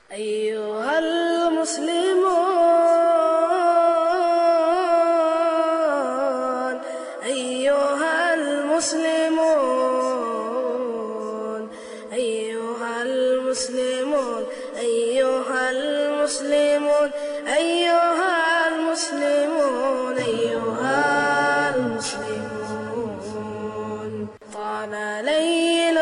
أيها المسلمون أيها المسلمون أيها المسلمون أيها المسلمون أيها المسلمون أيها المسلمون طال ليل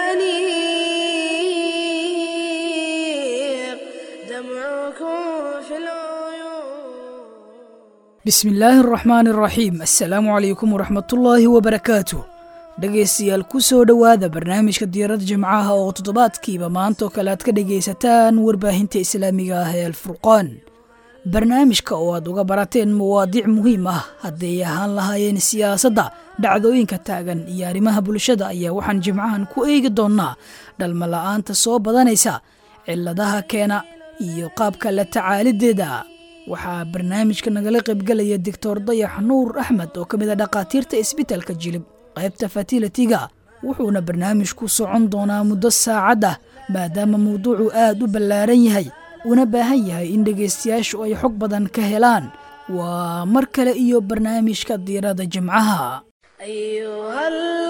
الأنيق دمعكم في العيون bismillaahi araxmaani araxiim assalaamu calaykum waraxmatullaahi wabarakaatu dhegaystayaal ku soo dhowaada barnaamijka diyaarada jimcaha oo toddobaadkiiba maantaoo kale aad ka dhegaysataan warbaahinta islaamiga ah ee alfurqaan barnaamijka oo aad uga barateen mawaadiic muhiim ah hadday ahaan lahaayeen siyaasadda dhacdooyinka taagan iyo arrimaha bulshada ayaa waxaan jimcahan ku eegi doonnaa dhalmala'aanta soo badanaysa cilladaha keena iyo qaabka la tacaalideeda waxaa barnaamijka nagala qaybgelaya doctor dayax nuur axmed oo ka mid a dhakhaatiirta isbitaalka jilib qaybta fatilatiga wuxuuna barnaamijku socon doonaa muddo saacad ah maadaama mawduucu aad u ballaaran yahay una baahan yahay in dhegaystayaashu ay xog badan ka helaan waa mar kale iyo barnaamijka diirada jimcaha أيها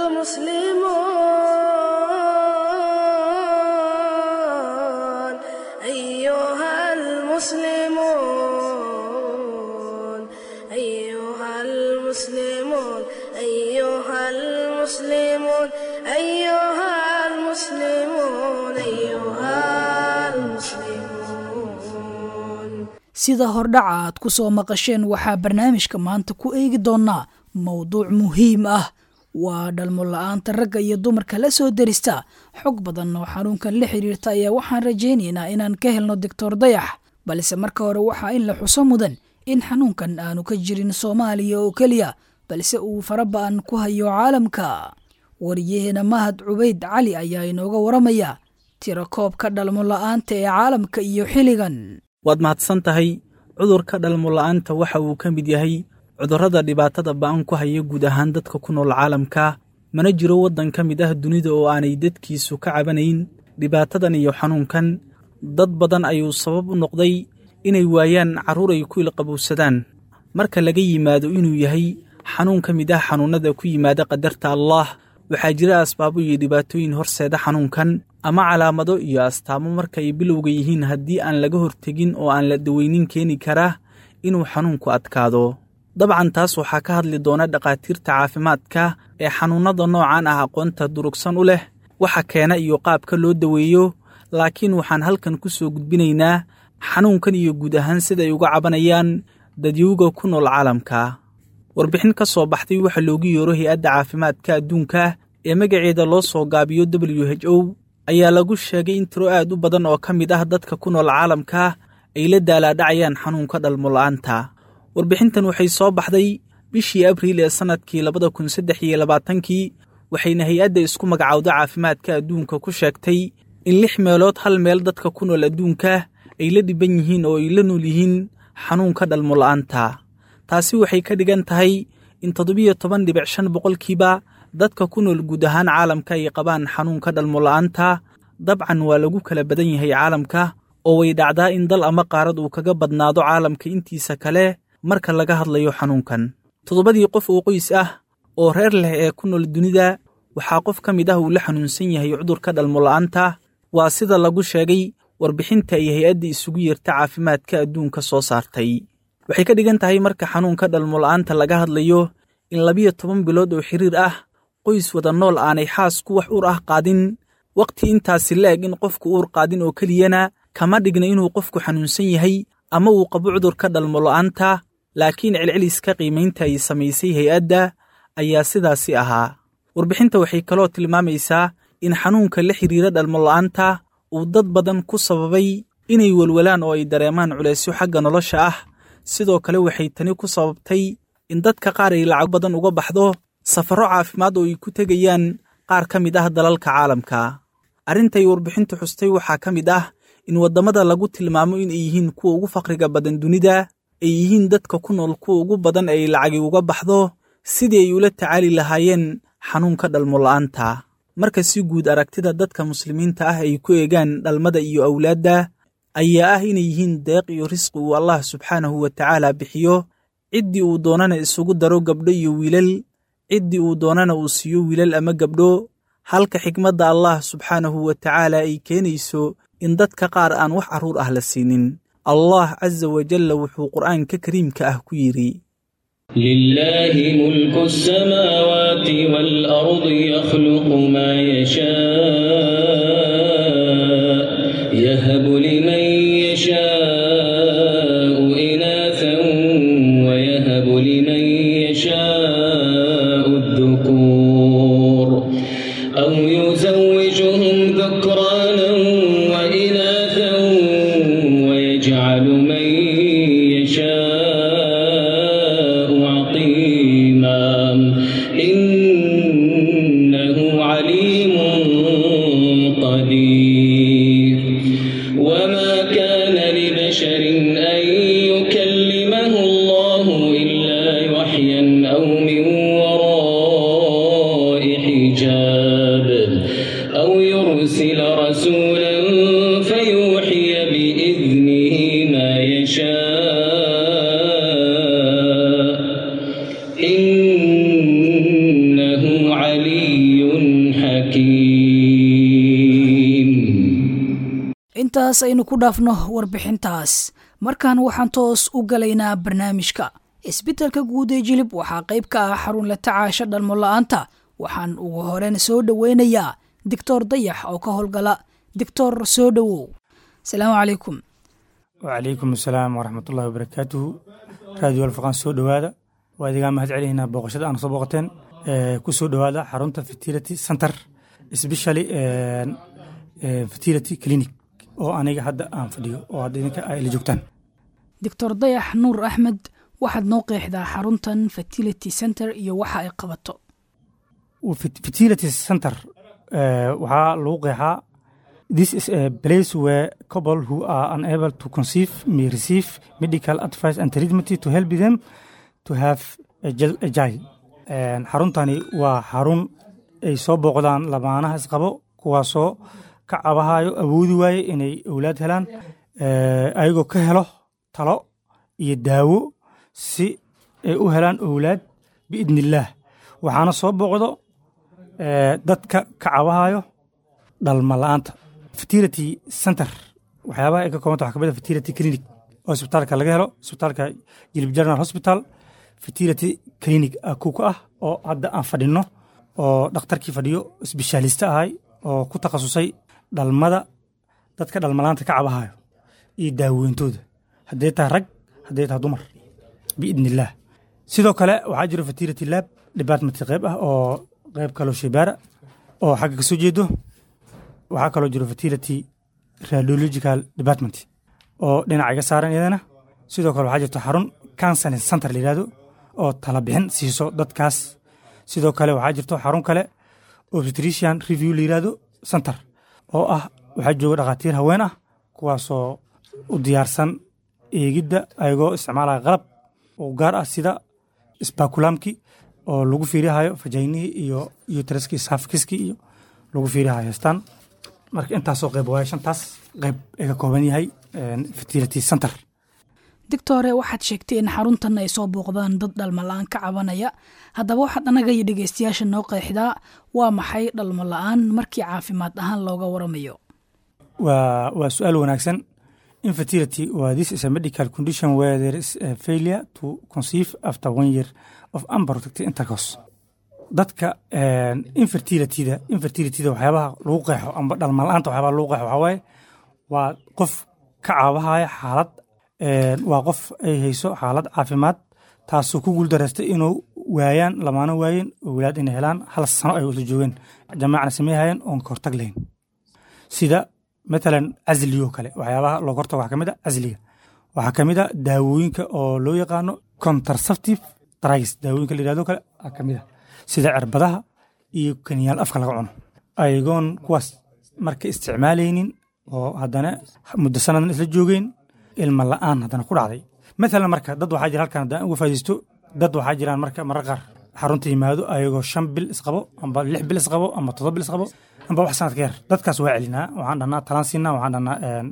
المسلمون أيها المسلمون أيها المسلمون أيها المسلمون أيها المسلمون أيها المسلمون sida hordhaca aad ku soo maqasheen waxaa barnaamijka maanta ku eegi doonnaa mowduuc muhiim ah waa dhalmo la'aanta ragga iyo dumarka la soo derista xog badan oo xanuunkan la xiriirta ayaa waxaan rajaynaynaa inaan ka helno doctor dayax balse marka hore waxaa in la xuso mudan in xanuunkan aanu ka jirin soomaaliya oo keliya balse uu faraba'an ku hayo caalamka wariyaheena mahad cubayd cali ayaa inooga waramaya tirakoobka dhalmo la'aanta ee caalamka iyo xilligan waad mahadsan tahay cudurka dhalmo-la'aanta waxa uu ka mid yahay cudurrada dhibaatada ba'an ku haya guud ahaan dadka ku nool caalamka mana jiro waddan ka mid ah dunida oo aanay dadkiisu ka cabanayn dhibaatadan iyo xanuunkan dad badan ayuu sabab u noqday inay waayaan carruur ay ku ilqabowsadaan marka laga yimaado inuu yahay xanuun ka mid ah xanuunnada ku yimaada qadarta allaah waxaa jira asbaabo iyo dhibaatooyin horseeda xanuunkan ama calaamado iyo astaamo marka ay bilowga yihiin haddii aan laga hortegin oo aan la daweynin keeni karaa inuu xanuunku adkaado dabcan taas waxaa ka hadli doona dhakhaatiirta caafimaadka ee xanuunnada noocan ah aqoonta durugsan u leh waxa keena iyo qaabka loo daweeyo laakiin waxaan halkan ku soo gudbinaynaa xanuunkan iyo guud ahaan siday uga cabanayaan dadyowga ku nool caalamka warbixin ka soo baxday waxa loogu yeero hay-adda caafimaadka adduunka ee magaceeda loo soo gaabiyo w h o ayaa lagu sheegay in tiro aad u badan oo ka mid ah dadka ku nool caalamka ay la daalaadhacayaan xanuunka dhalmo-la'aanta warbixintan waxay soo baxday bishii abriil ee sannadkii labada kun saddex iyo labaatankii waxayna hay-adda isku magacowda caafimaadka adduunka ku sheegtay in lix meelood hal meel dadka ku nool adduunka ay la dhiban yihiin oo ay la nool yihiin xanuunka dhalmo-la'aanta taasi waxay ka dhigan tahay in toddobiyo toban dhibic shan boqolkiiba dadka ku nool guud ahaan caalamka ay qabaan xanuunka dhalmo-la'aanta dabcan waa lagu kala badan yahay caalamka oo way dhacdaa in dal ama qaarad uu kaga badnaado caalamka intiisa kale marka laga hadlayo xanuunkan toddobadii qof oo qoys ah oo reer leh ee ku nool dunida waxaa qof ka mid ah uu la xanuunsan yahay cudurka dhalmo-la'aanta waa sida lagu sheegay warbixinta ay hay-adda isugu yeerta caafimaadka adduunka soo saartay waxay ka dhigan tahay marka xanuunka dhalmo-la'aanta laga hadlayo in labiyo toban bilood oo xiriir ah qoys wada nool aanay xaasku wax uur ah qaadin wakhti intaasi la-eg in qofku uur qaadin oo keliyana kama dhigna inuu qofku xanuunsan yahay ama uu qabo cudurka dhalmo-la'aanta laakiin celceliska qiimaynta ay samaysay hay-adda ayaa sidaasi ahaa warbixinta waxay kaloo tilmaamaysaa in xanuunka la xidhiira dhalmo-la'aanta uu dad badan ku sababay inay welwelaan oo ay dareemaan culaysyo xagga nolosha ah sidoo kale waxay tani ku sababtay in dadka qaar ay lacag badan uga baxdo safarro caafimaad oo ay ku tegayaan qaar ka mid ah dalalka caalamka arrintay warbixintu xustay waxaa ka mid ah in waddamada lagu tilmaamo inay yihiin kuwa ugu faqriga badan dunida ay yihiin dadka ku nool kuwa ugu badan ay lacagi uga baxdo sidii ay ula tacaali lahaayeen xanuunka dhalmo-la'aanta marka si guud aragtida dadka muslimiinta ah ay ku eegaan dhalmada iyo awlaadda ayaa ah inay yihiin deeq iyo risqi uu allah subxaanahu wa tacaala bixiyo ciddii uu doonana isugu daro gabdho iyo wiilal ciddii uu doonana uu siiyo wiilal ama gabdho halka xikmadda allah subxaanahu wa tacaala ay keenayso in dadka qaar aan wax carruur ah la siinin allah casa wajalla wuxuu qur'aanka kariimka ah ku yidhi لله ملك السماوات والأرض يخلق ما يشاء يهب لمن يشاء إناثا ويهب لمن يشاء الذكور أو يزوجهم ذكرانا وإناثا ويجعل من يشاء عقيما إنه عليم قدير وما كان لبشر أن يكلمه الله إلا وحيا أو من وراء حجاب أو يرسل رسولا فيوحي بإذنه ما يشاء إنه علي حكيم intaas aynu ku dhaafno warbixintaas markan waxaan toos u galaynaa barnaamijka isbitaalka guud ee jilib waxaa qayb ka ah xarun la tacaasha dhalmo la-aanta waxaan ugu horeyn soo dhoweynayaa doctor dayax oo ka howlgala doctor soo dhowow asalaamu calaykum wacalaykum asalaam waraxmatullahi wabarakaatuhu raadiyo alfaqaan soo dhowaada waa idigaa mahad celinaynaa booqashada aanu soo booqateen ku soo dhowaada xarunta fertility center especially fertility clinic oo aniga hadda aan fadhiyo oo hadda idinka ay la joogtaan doctor dayax nuur axmed waxaad noo qeexdaa xaruntan fertility center iyo waxa ay qabato fertility center eh, waxaa lagu qeexaa this is a place where couple who are unable to conceive may receive medical advice and treatment to help them to have a jil- a child En, xaruntani waa xarun ay soo booqdaan lamaanaha isqabo kuwaasoo ka cabahayo awoodi waaye inay owlaad helaan eh, ayagoo ka helo talo iyo daawo si ay u helaan owlaad biidni illaah waxaana soo booqdo eh, dadka ka cabahayo dhalma la'aanta fertility center waxyaabaha ay ka koobanta waxaa kamid ah fertility clinic oo isbitaalka laga helo isbitaalka jilib general hospital fertility clinic ah kuw ka ah oo hadda aan fadhino oo dhakhtarkii fadhiyo sbeshaalista ahay oo ku takhasusay dhalmada dadka dhalmalaanta ka cabahayo iyo daaweyntooda hadday tahay rag hadday tahay dumar biidni illaah sidoo kale waxaa jiro fertility lab department qayb ah oo qayb kaloo shaybaara oo xagga ka soo jeedo waxaa kaloo jiro fertility radiological department oo dhinaca iga saaran iyadana sidoo kale waxaa jirto xarun counseling center la yihahdo oo tala bixin siiso dadkaas sidoo kale waxaa jirto xarun kale obstetrician review la yihahdo center oo ah waxaa jooga dhakhaatiir haween ah kuwaasoo u diyaarsan eegidda ayagoo isticmaalaya qalab oo gaar ah sida spaculamki oo lagu fiirihayo fajaynihii iyo uteriski safikiski iyo lagu fiirihayo heestaan marka intaasoo qayb waaye shantaas qayb ay ka kooban yahay fertility center doctore waxaad sheegtay in xaruntan ay soo booqdaan dad dhalmo la-aan ka cabanaya haddaba waxaad annaga iyo dhegeystayaasha noo qeexdaa waa maxay dhalmo la-aan markii caafimaad ahaan looga waramayo waa waa su-aal wanaagsan infertility waa this is a medical condition where there is a failure to conceive after one year of unprotected intercourse dadka infertilityda infertilityda waxyaabaha lagu qeexo amba dhalmalaanta waxyaabaha lagu qeexo waxaa waaye waa qof ka caabahaya xaalad waa qof ay hayso xaalad caafimaad taasoo ku guuldareystay inuu waayaan lamaano waayeen owlaad inay helaan hal sano ay wada joogeen jamaacna sameeyhayeen oon ka hortag lahayn sida matalan casligo kale waxyaabaha looga hortago waxaa kamid a casliga waxaa kamid a daawooyinka oo loo yaqaano contraceptive drugs daawooyinka la yihahdo kale aa kamid a sida cirbadaha iyo kaniyaal afka laga cuno ayagoon kuwaas marka isticmaalaynin oo haddana muddo sanadan isla joogeen ilma la'aan haddana ku dhacday matalan marka dad waxaa jira halkan haddaan uga faa'idaysto dad waxaa jiraan marka marar qaar xarunta yimaado ayagoo shan bil isqabo amba lix bil isqabo amba toddoba bil isqabo amba wax sanad ka yar dadkaas waa celinaa waxaan dhahnaa talaan siinaa waxaan dhahnaa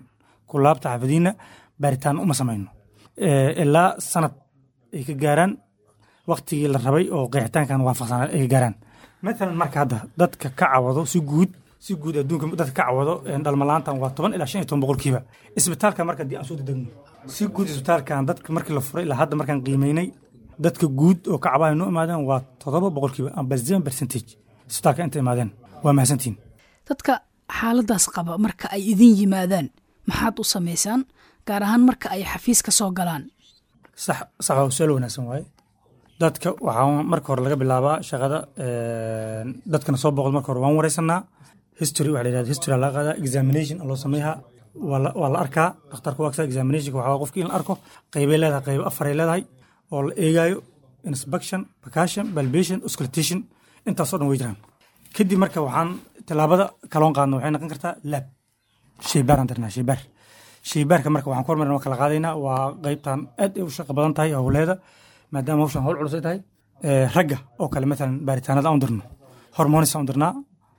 ku laabta xaafadiina baaritaan uma samayno Eh, ilaa sanad ay ka gaaraan waktigii la rabay oo qeexitaankan waafaqsanaa ay ka gaaraan maalan marka hadda dadka ka cawado si guud si guud adduunka dadka ka cawado een, dhalmalaantan waa toban ilaa shan iyo toban boqolkiiba isbitaalka marka haddii aan soo dedegno si guud isbitaalkan dadka markii la furay ilaa hadda markaan qiimeynay dadka guud oo ka cabahay noo imaadeen waa toddoba boqolkiiba amba seven percentage isbitaalka inta imaadeen waa mahadsantihin dadka xaaladaas qaba marka ay idin yimaadaan maxaad u samaysaan gaar ahaan marka ay xafiis ka soo galaan sax sax waa su-aal wanaagsan waaye dadka waxaa marka hore laga bilaabaa shaqada een, dadkana soo boqol marka hore waan wareysanaa history waxa la yidhahda history aa laga qaadaa examination aa loo sameeyaa waa la waa la arkaa dhakhtarka waa examinationka waxaa qofki in la arko qeybay leedahay qeybo afaray leedahay oo la eegaayo inspection percussion palpation auscultation intaasoo dhan way jiraan kadib marka waxaan tallaabada kaloon qaadna waxay noqon kartaa lab shaybaar aan dirnaa shaybaar shaybaarka marka waxaan ku hormarina waa kala qaadaynaa waa qeybtan aad ay u shaqo badan tahay howleeda maadaama hawshan howl culus ay tahay Eh, ragga oo kale matalan baaritaanada aan u dirno hormonis aan u dirnaa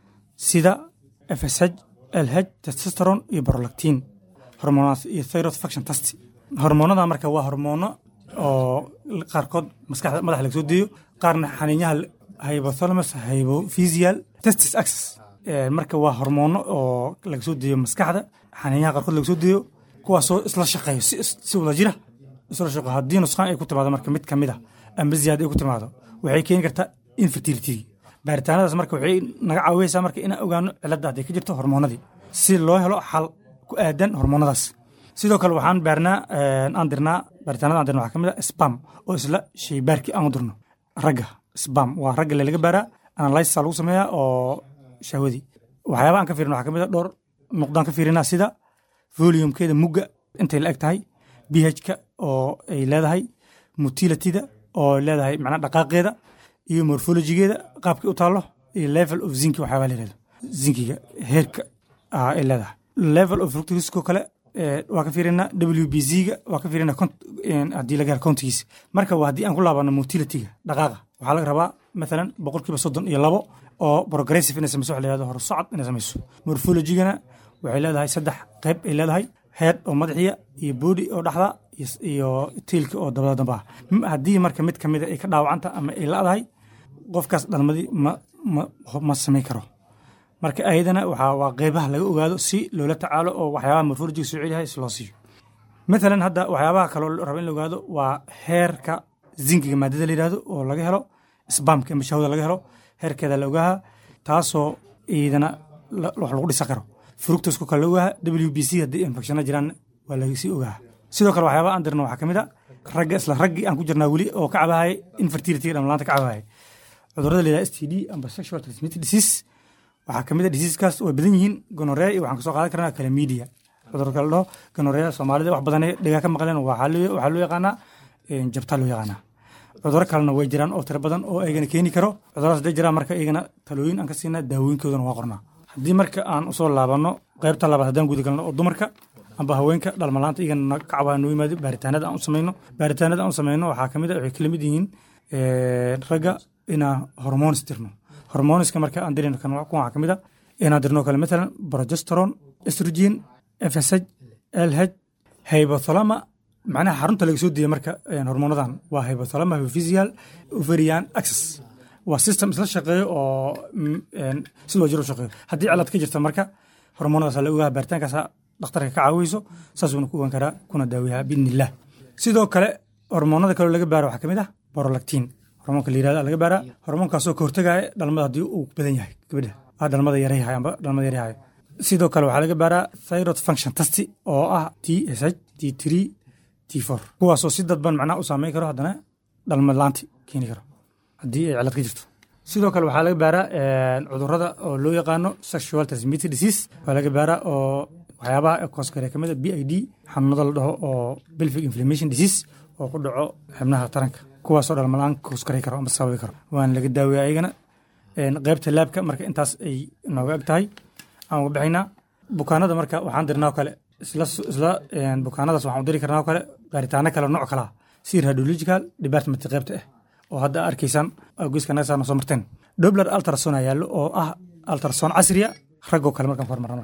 sida fsh lh testosteron iyo prolactin hormonaas iyo thyroid function test hormoonada marka waa hormoono oo qaarkood maskaxda madaxa laga soo deeyo qaarna xaniinyaha hypothalamus hypophysial testis access Eh, marka waa hormoono oo laga soo deeyo maskaxda xaniinyaha qaarkood laga soo deeyo kuwaasoo isla shaqeeyo si, si wada jira isla shaqeeyo haddii nusqaan ay ku timaado marka mid kamid ah amba ziyaada ay ku timaado waxay keeni kartaa infertility baaritaanadaas marka waxay naga caawinaysaa marka inaan ogaano cilada hadday ka jirto hormoonadii si loo helo xal ku aadan hormoonadaas sidoo kale waxaan baarnaa eh, aan dirnaa baaritaanada aan dirna waxaa kamid ah spam oo isla shaybaarkii aan u dirno ragga spam waa ragga le laga baaraa analysis lagu sameeyaa oo shahwadii waxyaaba aan ka fiirina waxaa kamid a dhowr nuqdaan ka fiirinaa sida volumekeeda mugga intay la eg tahay bhka oo ay leedahay mutilatida oo ay leedahay macnaa dhaqaaqeeda iyo morphologigeeda qaabkay u taallo iyo level of zinki waxyaaba la yirahdo zinkiga heerka ah, ay leedahay level of fructosoo kale eh, waa ka fiirinaa w b z-ga waa ka fiirinaa cont- een, haddii laga helo countigiisa marka waa haddii aan ku laabano motilitiga dhaqaaqa waxaa laga rabaa maalan boqolkiiba soddon iyo labo oo progressive inay samayso waxa la yihahdo hor socod inay samayso morphologigana waxay leedahay saddex qayb ay leedahay head oo madaxiya iyo body oo dhaxda iyo- iyo tiilka oo dabada damba ah M- haddii marka mid kamida ay ka dhaawacanta ama ay la-dahay qofkaas dhalmadii ma ma ma samayn karo marka ayadana waxaa waa qeybaha laga ogaado si loola tacaalo oo waxyaabaha morphologiga soo celiyahay si loo siiyo maalan hadda waxyaabaha kaloo la rabo in la ogaado waa heerka zinkiga maadada la yidhahdo oo laga helo sbamka ama shahwada laga helo heerkeeda la ogaaha taasoo iyadana la- wax lagu dhisa karo fructosku kale la ogaaha w b c haddii infectiona jiraan waa lagasii ogaaha sidoo kale waxyaabaha aan dirno waxaa kamid a ragga isla raggii aan ku jirnaa weli oo ka cabahaya infertility dhamlaanta ka cabahaya cudurada la yidhaha s t d amba sexual transmitted disease waxaa kamid a diseaseskaas way badan yihiin gonorea iyo waxaan kasoo qaadan karnaa calamidia cudurka la dhaho gonorea soomaalida wax badan dhigaa ka maqleen waxaa loo waxaa loo yaqaanaa een, jabtaa loo yaqaanaa cuduro kalena way jiraan oo tiro badan oo eygana keeni karo cuduradaas hadday jiraan marka eygana talooyin aan ka siinaa daawooyinkoodana waa qornaa haddii marka aan usoo laabano qaybta labaad haddaan guda galno oo dumarka amba haweenka dhalmalaanta iyagana ka cabaa noo yimaado baaritaanada aan u samayno baaritaanada aan u samayno waxaa kamid a waxay kala mid yihiin een, ragga inaan hormonis dirno hormoniska marka aan dirino kan kuwan waxaa kamid a inaan dirno kale matalan progesterone estrogen fsh lh hypothalama macnaha xarunta laga soo deeya marka een, hormoonadan waa hypothalama hypophysial ovarian access waa system isla shaqeeyo oo mm, een, sidoo jiro u shaqeeyo haddii cilad ka jirta marka hormoonadaas la ogaha baaritaankaasa dhakhtarka ka caawiyeyso saasuuna ku ogaan karaa kuna daawiyaa biidni illah sidoo kale hormoonada kaloo laga baaro waxaa kamid ah borolactin hormoonka la yirahda laga baaraa hormoonkaasoo ka hortagaya dhalmada haddii uu badan yahay gabadha ah dhalmada yarayhay amba dhalmada yarayhay sidoo kale waxaa laga baaraa thyroid function test oo ah t s h t three t four kuwaasoo si dadban macnaha u saameyn karo haddana dhalmad laanti keeni karo haddii ay cilad ka jirto sidoo kale waxaa laga baaraa een, cudurada oo loo yaqaano sexual transmitted disease waa laga baaraa oo waxyaabaha koskare kamid a b i d xanuunada la dhaho oo pelvic inflammation disease oo ku dhaco xibnaha taranka kuwaasoo dhalmalaan koskare karo ama sababi karo waana laga daaweya ayagana een, qaybta laabka marka intaas ay nooga eg tahay aan uga bixinaa bukaanada marka waxaan dirnaa oo kale isla isla een, bukaanadaas waxaan u diri karnaa oo kale baaritaano kale nooc kala ah si radiological department qaybta ah oo hadda arkaysaan geeska naga saarna soo marteen dobler ultrason ayaa yaallo oo ah ultrason casriya raggoo kale markaan ku hormarna marka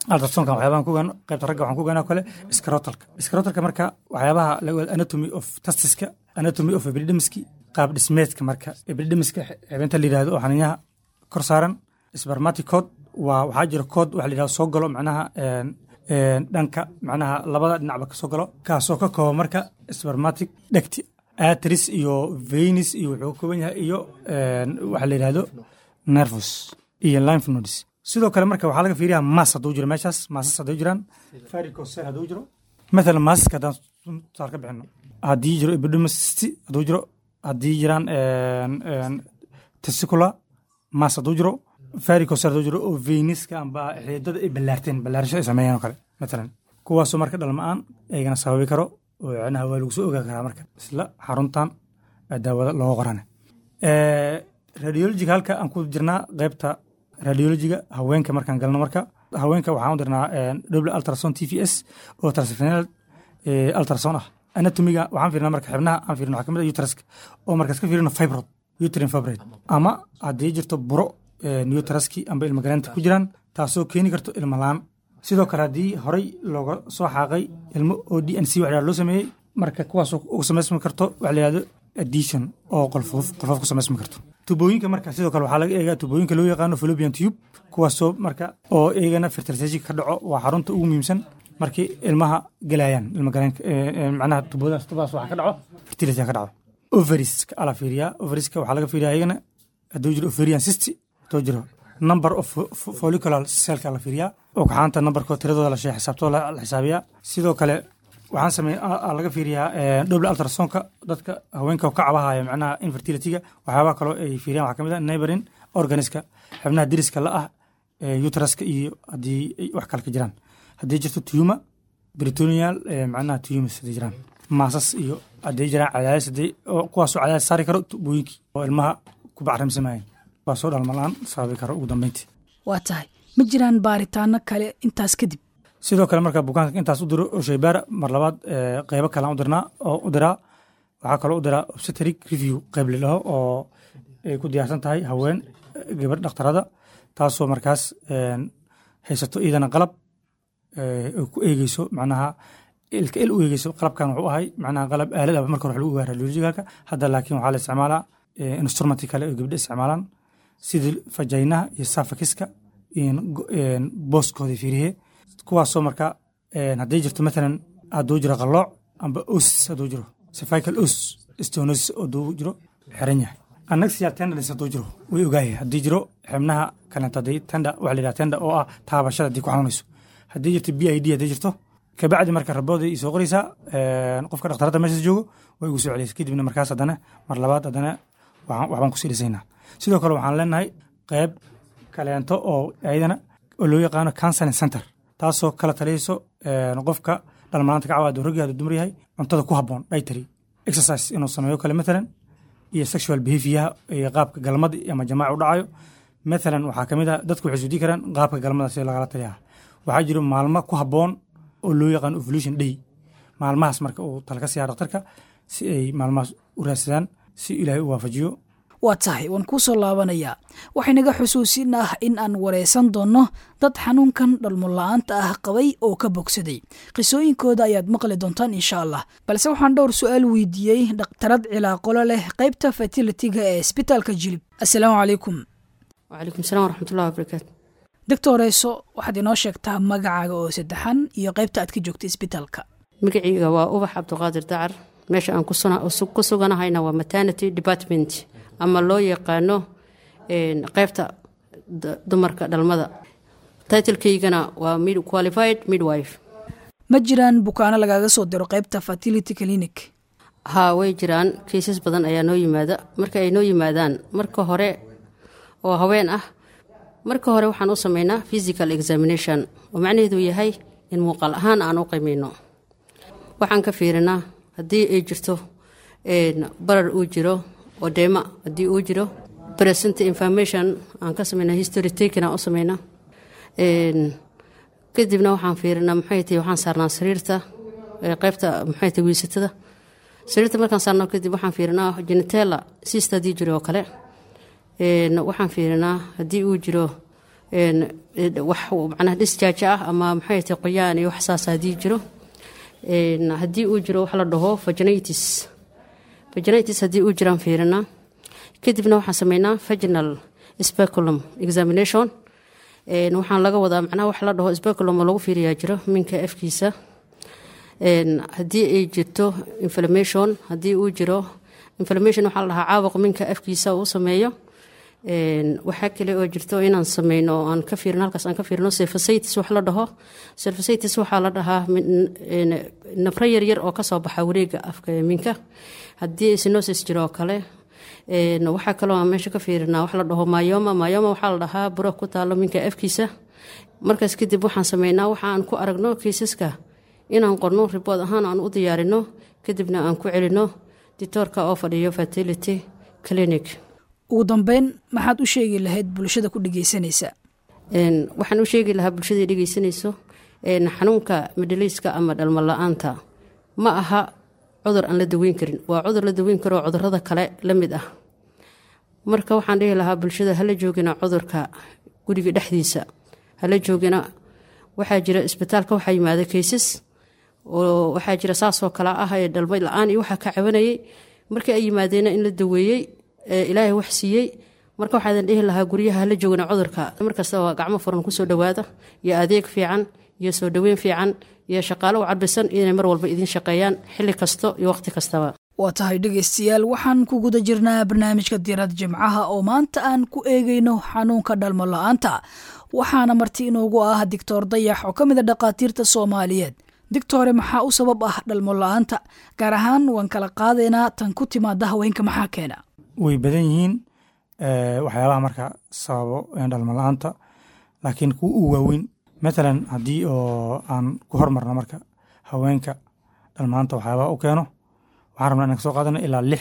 altrasonka waxyaabahan ku ogaano qaybta ragga waxaan ku ogaanaa kale scrotalka scrotalka marka waxyaabaha la ogaado anatomy of testiska anatomy of epididymiski qaab dhismeedka marka epididymiska xibinta la yidhahdo oo xaniinyaha kor saaran spermatic code waa waxaa jira code waxa la yidhahdo soo galo macnaha een, een, dhanka macnaha labada dhinacba ka soo galo kaasoo ka kooba marka spermatic dhegti atris iyo venus iyo wuxuu ka kooban yahay iyo een, waxa la yidhahdo nervus iyo lymph nodes sidoo kale marka waxaa laga fiiriyaa maas hadduu jiro meeshaas maasas hadduu jiraan varicocele hadduu jiro mathalan maasaska haddaan tusaale ka bixino haddii jiro epidermis hadduu jiro haddii jiraan een, een, testicular maas hadduu jiro varicocele hadduu jiro oo veniska amba xiidada ay ballaarteen ballaarasho ay sameeyeen oo kale mathalan kuwaasoo marka dhalma-aan aygana sababi karo oo cinaha waa lagu soo ogaa karaa marka isla xaruntan ee daawada looga qorane radiologiga halka aan ku jirnaa qaybta radiologiga haweenka markaan galno marka haweenka waxaan u dirnaa double ultrason t v s oo transfenal ultrason ah anatomiga waxaan fiirnaa marka xibnaha aan fiirno waxaa kamid ah uteruska oo markaas ka fiirino fibrod uterine fibroid ama haddii jirto buro newteraski amba ilmagaleenta ku jiraan taasoo keeni karto ilmo laan sidoo kale haddii horey looga soo xaaqay ilmo oo d n c wax loo sameeyey marka kuwaasoo uga samaysmi karto waxa la yihahdo addition oo qolfoof qolfoof ku samaysmi karto tubooyinka marka sidoo kale waxaa laga eegaa tubooyinka loo yaqaano fallopian tube kuwaasoo marka oo iyagana fertilization ka dhaco waa xarunta ugu muhiimsan markii ilmaha galayaan ilma galeenka macnaha tubadaas tubadaas waxaa ka dhaco fertility ka dhaco ovariska ala fiiriyaa ovariska waxaa laga fiiriyaa iyagana hadduu jiro ovarian cysti hadduu jiro number of follicular cellka la fiiriyaa oo kaxaanta numberkoo tiradooda la sheegay xisaabtoo la xisaabiyaa sidoo kale waxaan samey laga fiiriyaa double ultrasonka dadka haweenka ka cabahaya macnaha infertilityga waxyaabaha kaloo ay fiiriyaan waxaa kamid ah neighboring organiska xubnaha diriska la ah uteruska iyo haddii ay wax kale ka jiraan haddii jirto tuma britonial macnaha tumas haddii jiraan maasas iyo haddii jiraan cadaadis haddii kuwaasoo cadaadis saari karo tubooyinkii oo ilmaha ku bacrimsamayeen kuwaasoo dhalmalaan sababi karo ugu dambeyntii waa tahay ma jiraan baaritaano kale intaas kadib sidoo kale marka bukaanka intaas u diro oo shaybaara mar labaad qeybo kalean u dirnaa oo u diraa waxaa kaloo u diraa obstetric review qeyb lidhaho oo ay ku diyaarsan tahay haween gabadh dhakhtarada taasoo markaas haysato iidana qalab ay ku eegeyso macnaha ilka il u eegeyso qalabkan wuxuu ahay macnaha qalab aalad ah marka hore wax lagu ogaa radiologicalka hadda laakiin waxaa la isticmaalaa instrumenti kale oo gabdha isticmaalaan sidii fajaynaha iyo safakiska booskooda fiiriye kuwaasoo marka haddii jirto maalan hadduu jiro qalooc amba os hadduu jiro cervical os stenosis hadduu jiro xiran yahay annaxial tenderness hadduu jiro way ogaayay haddii jiro xibnaha kaleeto haddii tenda waxa la yidhaha tenda oo ah taabashada haddii ku xanuunayso haddii jirto b i d haddii jirto kabacdi marka rabooday soo qoraysaa qofka dhakhtarada meeshaas joogo way igu soo celiysa kadibna markaas haddana mar labaad haddana waxbaan kusii dhisaynaa sidoo kale waxaan leenahay qeyb kaleento oo ayadana oo loo yaqaano counseling center taasoo kala taliyeyso qofka dhalmanaanta ka cawaado raggi hadduu dumar yahay cuntada ku habboon dietary exercise inuu sameeyo kale matalan iyo sexual behavioryaha iyo qaabka galmada ama jamaaca u dhacayo matalan waxaa kamid ah dadku waxay isweydiin karaan qaabka galmada sida lagala taliyaha waxaa jiro maalmo ku habboon oo loo yaqaano ovulation day maalmahaas marka uu tala ka siiyaa dhakhtarka si ay maalmahaas u raadsadaan si ilaahay u waafajiyo waa tahay waan kuu soo laabanayaa waxaynaga xusuusin ah in aan wareysan doonno dad xanuunkan dhalmo la-aanta ah qabay oo ka bogsaday qisooyinkooda ayaad maqli doontaan insha allah balse waxaan dhowr su-aal weydiiyey dhakhtarad cilaaqolo leh qaybta fertilitiga ee isbitaalka jilib assalaamu calaykum wacalaykum salaam waraxmatullahi wabarakaatu doctoreyso waxaad inoo sheegtaa magacaaga oo saddexan iyo qaybta aad ka joogta isbitaalka magaciyga waa ubax cabdiqaadir dacar meesha aan ku suganahayna waa maternity department ama loo yaqaano qeybta dumarka dhalmada titlekaygana waa qualified midwife ma jiraan bukaano lagaaga soo diro qaybta fertility clinic haa way jiraan kaysas badan ayaa noo yimaada marka ay noo yimaadaan marka hore oo haween ah marka hore waxaan u sameynaa physical examination oo macnaheedu yahay in muuqaal ahaan aan u qiimeyno waxaan ka fiirinaa haddii ay jirto barar uu jiro odeema haddii uu jiro present information aan ka sameyna history taken aan u sameyna kadibna waxaan fiirinaa maxay tahay waxaan saarnaa sariirta qeybta maxay tahay wiisatada sariirta markaan saarno kadib waxaan fiirinaa genitella sista haddii jiro oo kale waxaan fiirinaa haddii uu jiro wax macnaha disjaaja ah ama maxay tahay qoyaan iyo wax saas haddii jiro haddii uu jiro wax la dhaho vaginitis vaginitis haddii uu jiraan fiirinaa kadibna waxaan sameynaa vaginal speculum examination waxaan laga wadaa macnaha wax la dhaho speculum oo lagu fiiriyaa jiro minka afkiisa haddii ay jirto inflammation haddii uu jiro inflammation waxaa la dhahaa caabuq minka afkiisa uu sameeyo waxaa kale oo jirto inaan sameyno aan ka fiirino halkaas aan ka fiirino surfacitis wax la dhaho surfacitis waxaa la dhahaa nafro yaryar oo kasoo baxa wareega afka minka haddii sinosis jiro oo kale waxaa kaloo aan meesha ka fiirinaa wax la dhaho mayoma mayoma waxaa la dhahaa buro ku taalo minka afkiisa markaas kadib waxaan sameynaa waxa aan ku aragno kiisaska inaan qorno ribood ahaan aan u diyaarino kadibna aan ku celino ditoorka oo fadhiyo fertility clinic ugu dambeyn maxaad u sheegi lahayd bulshada ku dhegeysanaysa waxaan u sheegi lahaa bulshada dhegeysanayso xanuunka midhaliiska ama dhalmo la-aanta ma aha cudur aan la daweyn karin waa cudur la daweyn karoo cudurada kale la mid ah marka waxaan dhihi lahaa bulshada hala joogina cudurka guriga dhexdiisa hala joogina waxaa jira isbitaalka waxaa yimaada kaysas oo waxaa jira saasoo kale ah ee dhalmo la-aan iyo waxaa ka cabanayay markii ay yimaadeena in la daweeyey ilaahay wax siiyey marka waxaadan dhihi lahaa guryaha hala joogina cudurka markastaba gacmo furan kusoo dhowaada iyo adeeg fiican iyo soo dhoweyn fiican iyo shaqaalo u cadbisan inay mar walba idiin shaqeeyaan xilli kasto iyo waqti kastaba waa tahay dhegaystayaal waxaan ku guda jirnaa barnaamijka diirada jimcaha oo maanta aan ku eegayno xanuunka dhalmo la-aanta waxaana marti inoogu ah doctor dayax oo ka mid a dhakhaatiirta soomaaliyeed digtore maxaa u sabab ah dhalmo la-aanta gaar ahaan waan kala qaadaynaa tan ku timaada haweenka maxaa keena way badan yihiin waxyaabaha marka sababo dhalmo la-aanta laakiin kuwa u waaweyn matalan haddii oo aan ku hormarno marka haweenka dhalmaanta waxyaabaha u keeno waxaan rabnaa inaan ka soo qaadano ilaa lix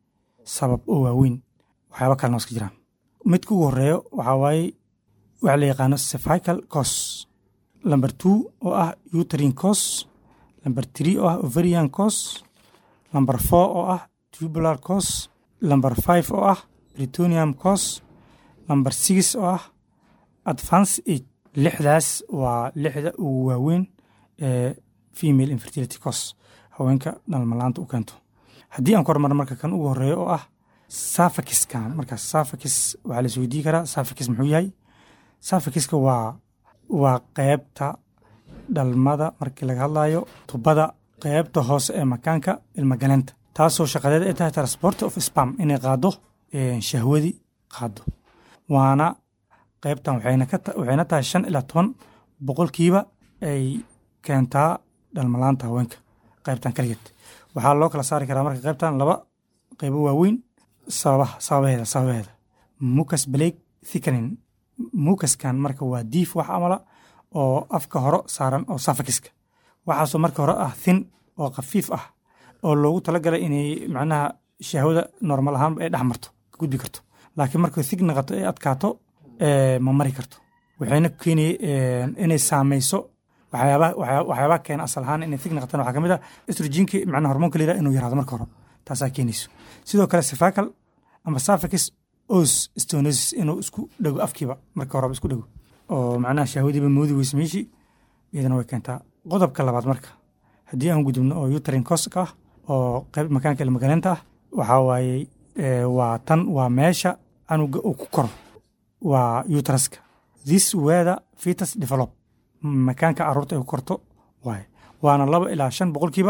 sabab oo waaweyn waxyaaba kalena iska jiraan midka ugu horeeyo waxaa waaye waxa la yaqaano cervical cos number two oo ah uterine cos number three oo ah ovarian cos number four oo ah tubular cos number five oo ah britonium cos number six oo ah advance age lixdaas waa lixda ugu waaweyn ee female infertility cos haweenka dhalmalaanta u keento haddii aan ku hormarno marka kan ugu horeeyo oo ah safakiskan markaas safakis waxaa la isweydii karaa safakis muxuu yahay safakiska waa waa qeybta dhalmada markii laga hadlayo tubada qeybta hoose ee makaanka ilmagaleenta taasoo shaqadeed ay tahay transport of spam inay qaado shahwadii qaado waana qeybtan waxayna tahay shan ilaa toban boqolkiiba ay keentaa dhalmalaanta haweenka qeybtan kaligeed waxaa loo kala saari karaa marka qeybtan laba qeybo waaweyn sababaha sababaheeda sababaheeda mucas blake thickening mucaskan marka waa diif wax amala oo afka hore saaran oo safakiska waxaasoo marka hore ah thin oo khafiif ah oo loogu talagalay inay macnaha shahwada normal ahaan ay dhex marto ka gudbi karto laakiin markay thig naqato ee adkaato ma mari karto waxayna keenay inay saameyso waxyaabaha keena asal ahaan inay thig naqataan waxaa kamid ah estrogenki macnaha hormoonka la yiraha inuu yaraado marka hore taasaa keenayso sidoo kale cervical ama suffix os stenosis inuu isku dhego afkiiba marka horeba isku dhego oo macnaha shahwadiiba moodi weyse meeshii iyadana way keentaa qodobka labaad marka haddii aan gudubno oo uterin coska ah oo qayb makaanka ilmagaleenta ah waxaa waaye waa tan waa meesha canuga uu ku koro waa utraska this weather fetus develop makaanka caruurta ay ku korto waaye waana laba ilaa shan boqolkiiba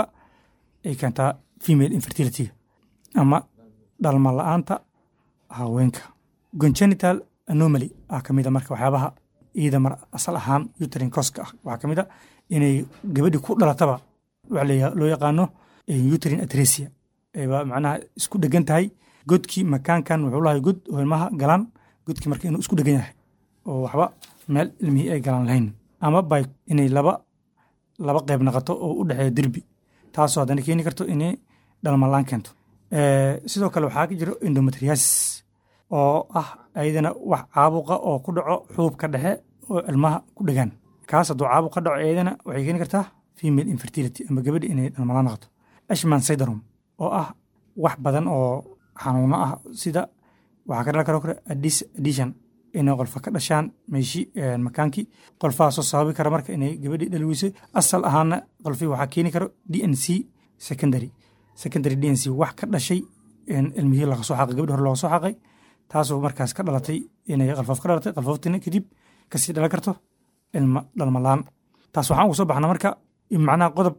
ay keentaa female infertility ama dhalma la-aanta haweenka congenital anomaly ah kamid a marka waxyaabaha iyada mar asal ahaan uterin coska ah waxaa kamid a inay gabadhi ku dhalataba waxa loo yaqaano uterin atresia ayba macnaha isku dhegan tahay godkii makaankan wuxuu lahay god oo ilmaha galaan godkii marka inuu isku dhegan yahay oo waxba meel ilmihii ay galaan lahayn ama by inay laba laba qayb naqato oo u dhexeeya derbi taasoo haddana keeni karto inay dhalmalaan keento sidoo kale waxaa ka jiro endometriasis oo ah ayadana wax caabuqa oo ku dhaco xuubka dhexe oo ilmaha ku dhegaan kaas hadduu caabuq ka dhaco ayadana waxay keeni kartaa female infertility ama gabadhi inay dhalmalaan naqato ashman syndrome oo ah wax badan oo xanuuno ah sida waxaa ka dhalan karo kale addition inay qolfa ka dhashaan meeshii makaankii qolfahaasoo sababi kara marka inay gabadhii dhali weyso asal ahaana qolfii waxaa keeni karo d n c secondary secondary d n c wax ka dhashay ilmihii laga soo xaqay gabadhi hore looga soo xaqay taasoo markaas ka dhalatay inay qalfoof ka dhalatay qalfooftina kadib kasii dhalan karto ilma dhalmalaan taas waxaan ugu soo baxna marka macnaha qodob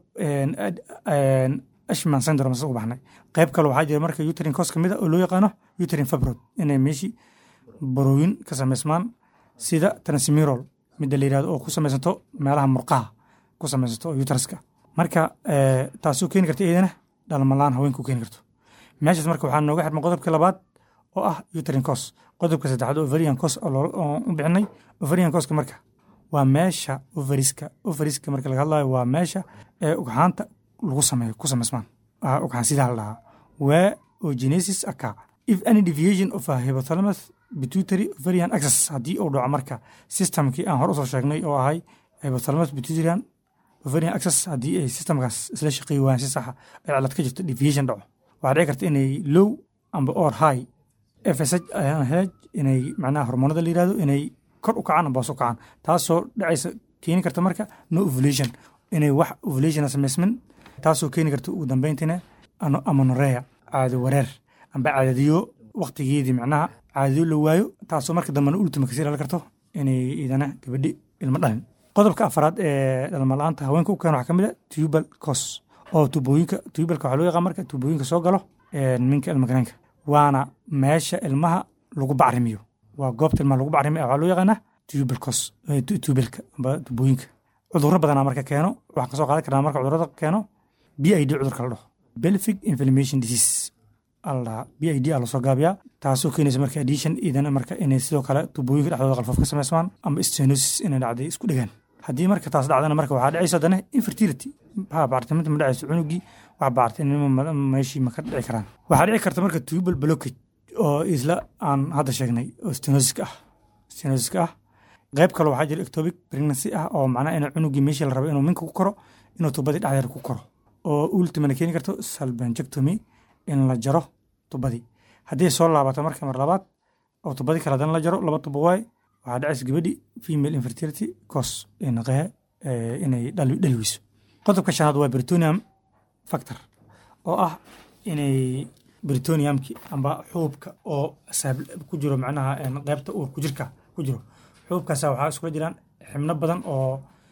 ashman syndrome ugu baxnay qayb kale waxaa jira marka uterin cos ka mid a oo loo yaqaano uterin fabrod inay meeshii barooyin ka samaysmaan sida transmirol midda la yirahdo oo ku samaysanto meelaha murqaha ku samaysanto oo uteriska marka taasoo keeni karta iyadana dhalmalaan haweenku keeni karto meeshaas marka waxaa nooga xirma qodobka labaad oo ah uterin cos qodobka saddexaad overian cos oo u bixinay overian coska marka waa meesha overiska overiska marka laga hadlayo waa meesha ee ugxaanta lagu sameeyo ku samaysmaan ugxaan sidaa la dhahaa waa ogenesis aka if any deviation of a hypothalamus pituitary overian access haddii uu dhaco marka systemkii aan hore usoo sheegnay oo ahay hypothalamus pituitarian overian access haddii ay systemkaas isla shaqeey waayaan si saxa ay cilad ka jirto deviation dhaco waxaa dhici karta inay low amba or high fsh hej inay macnaha hormoonada la yirahdo inay kor u kacaan amba hoos u kacaan taasoo dhacaysa keeni karta marka no ovulation inay wax ovulation samaysmin taasoo keeni karta ugu dambeyntina amanorea caado wareer amba caadadiyo waktigeedii macnaha caadadiyo la waayo taasoo marka dambena ultima kasii dhalan karto inay idana gabadhi ilmo dhalin qodobka afaraad ee dhalma la-aanta haweenka u keena waxaa ka mid a tubal cos oo tubooyinka tubalka waxaa loo yaqaan marka tubooyinka soo galo minka ilmagaleenka waana meesha ilmaha lagu bacrimiyo waa goobta ilmaha lagu bacrimiyo waxaa loo yaqaanaa tubal cos tubalka amba tubooyinka cudurro badanaa marka keeno waxaan kasoo qaadan karnaa marka cudurrada keeno b i d cudurka la dhaho belfic inflammation disease alla b i d a lasoo gaabiyaa taasoo keenaysa marka addition idana marka inay sidoo kale tubooyinka dhexdooda qalfoof ka samaysmaan ama stenosis inay dhacday isku dhegaan haddii marka taas dhacdana marka waxaa dhacaysa haddana infertility ha bacriminta ma dhacayso cunugii wax bacriminimo meeshii ma ka dhici karaan waxaa dhici karta marka tubal blockage oo isla aan hadda sheegnay oo stenosiska ah stenosiska ah qayb kale waxaa jira ectopic pregnancy ah oo macnaha inuu cunugii meeshii la rabo inuu minka ku koro inuu tubadii dhexdeeda ku koro oo ultimana keeni karto salbanjectomy in la jaro tubadii haddii soo laabato marka mar labaad oo tubadii kale haddana la jaro laba tubo waay waxaa dhacaysa gabadhi female infertility cos naqehe inay dhali weyso qodobka shanaad waa britonium factor oo ah inay britoniumki amba xuubka oo ku jiro macnaha qaybta uur ku jirka ku jiro xuubkaasa waxaa iskula jiraan xibno badan oo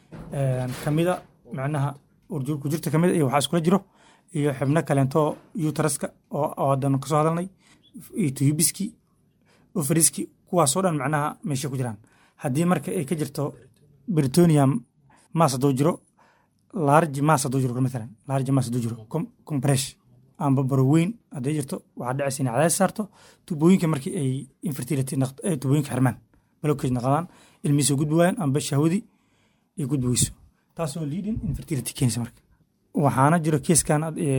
kamida macnaha ku jirta kamida iyo waxaa iskula jiro iyo xibno kaleento utaraska oo hadan kasoo hadalnay iyo tuyubiski ofriski kuwaasoo dhan macnaha meesha ku jiraan haddii marka ay ka jirto britonium maas hadduu jiro large maas hadduu jiro maalan large maas hadduu jiro compresh amba baroweyn hadday jirto waxaa dhacaysa inay cadays saarto tubooyinka markii ay infertility tubooyinka xirmaan blockage naqdaan ilmihii soo gudbi waayaan amba shahwadii ay gudbi weyso taasoo leading infertility keenaysa marka waxaana jiro keeskan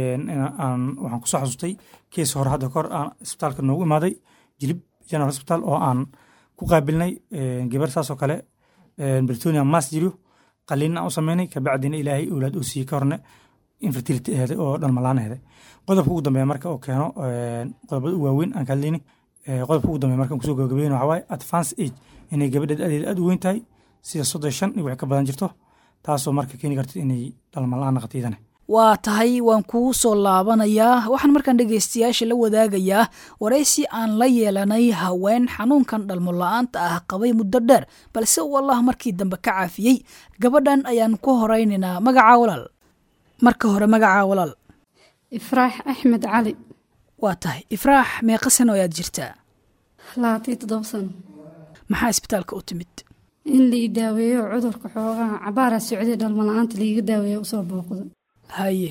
waxaan kusoo xasuustay kees hore hadda kahor aan isbitaalka noogu imaaday jilib general hospital oo aan ku qaabilnay gabar saasoo kale britonium mas jiro qaliinna aan u sameynay kabacdina ilaahay owlaad uu siiyey ka horne infertility aheeday oo dhalmalaan aheeday qodobka ugu dambeeya marka oo keeno qodobada u waaweyn aan ka hadlayni qodobka ugu dambeeya marka kusoo gabagabayna waxaa waaye advance age inay gabadheed adeed aad u weyn tahay sida soddon shan iyo wax ka badan jirto taasoo marka keeni karta inay dhalmalaan naqato iyadana waa tahay waan kuu soo laabanayaa waxaan markaan dhegaystayaasha la wadaagayaa waraysi aan la yeelanay haween xanuunkan dhalmo la-aanta ah qabay muddo dheer balse uu allah markii dambe ka caafiyey gabadhan ayaan ku horaynaynaa magacaa walaal marka hore magacaa walaal ifraax axmed cali waa tahay ifraax meeqa sano ayaad jirtaa labaatan toddoba sano maxaa isbitaalka u timid in lai daaweeyo cudurka xoogaha cabaara socday dhalmo la-aanta laiga daaweeyo usoo booqdo haye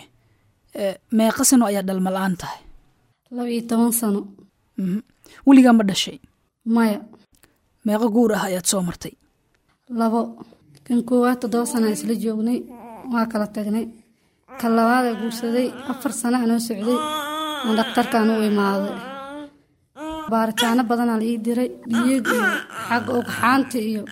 meeqa sano ayaa dhalma la-aan tahay laba iyo toban sano weligaa ma dhashay maya meeqo guur ah ayaad soo martay labo kan koowaad toddoba sanaa isla joognay waa kala tagnay kan labaadaa guursaday afar sana anoo socday aan dhakhtarkaan u imaaday baaritaano badanaa la ii diray dhiig iyo xagga ogxaanta iyo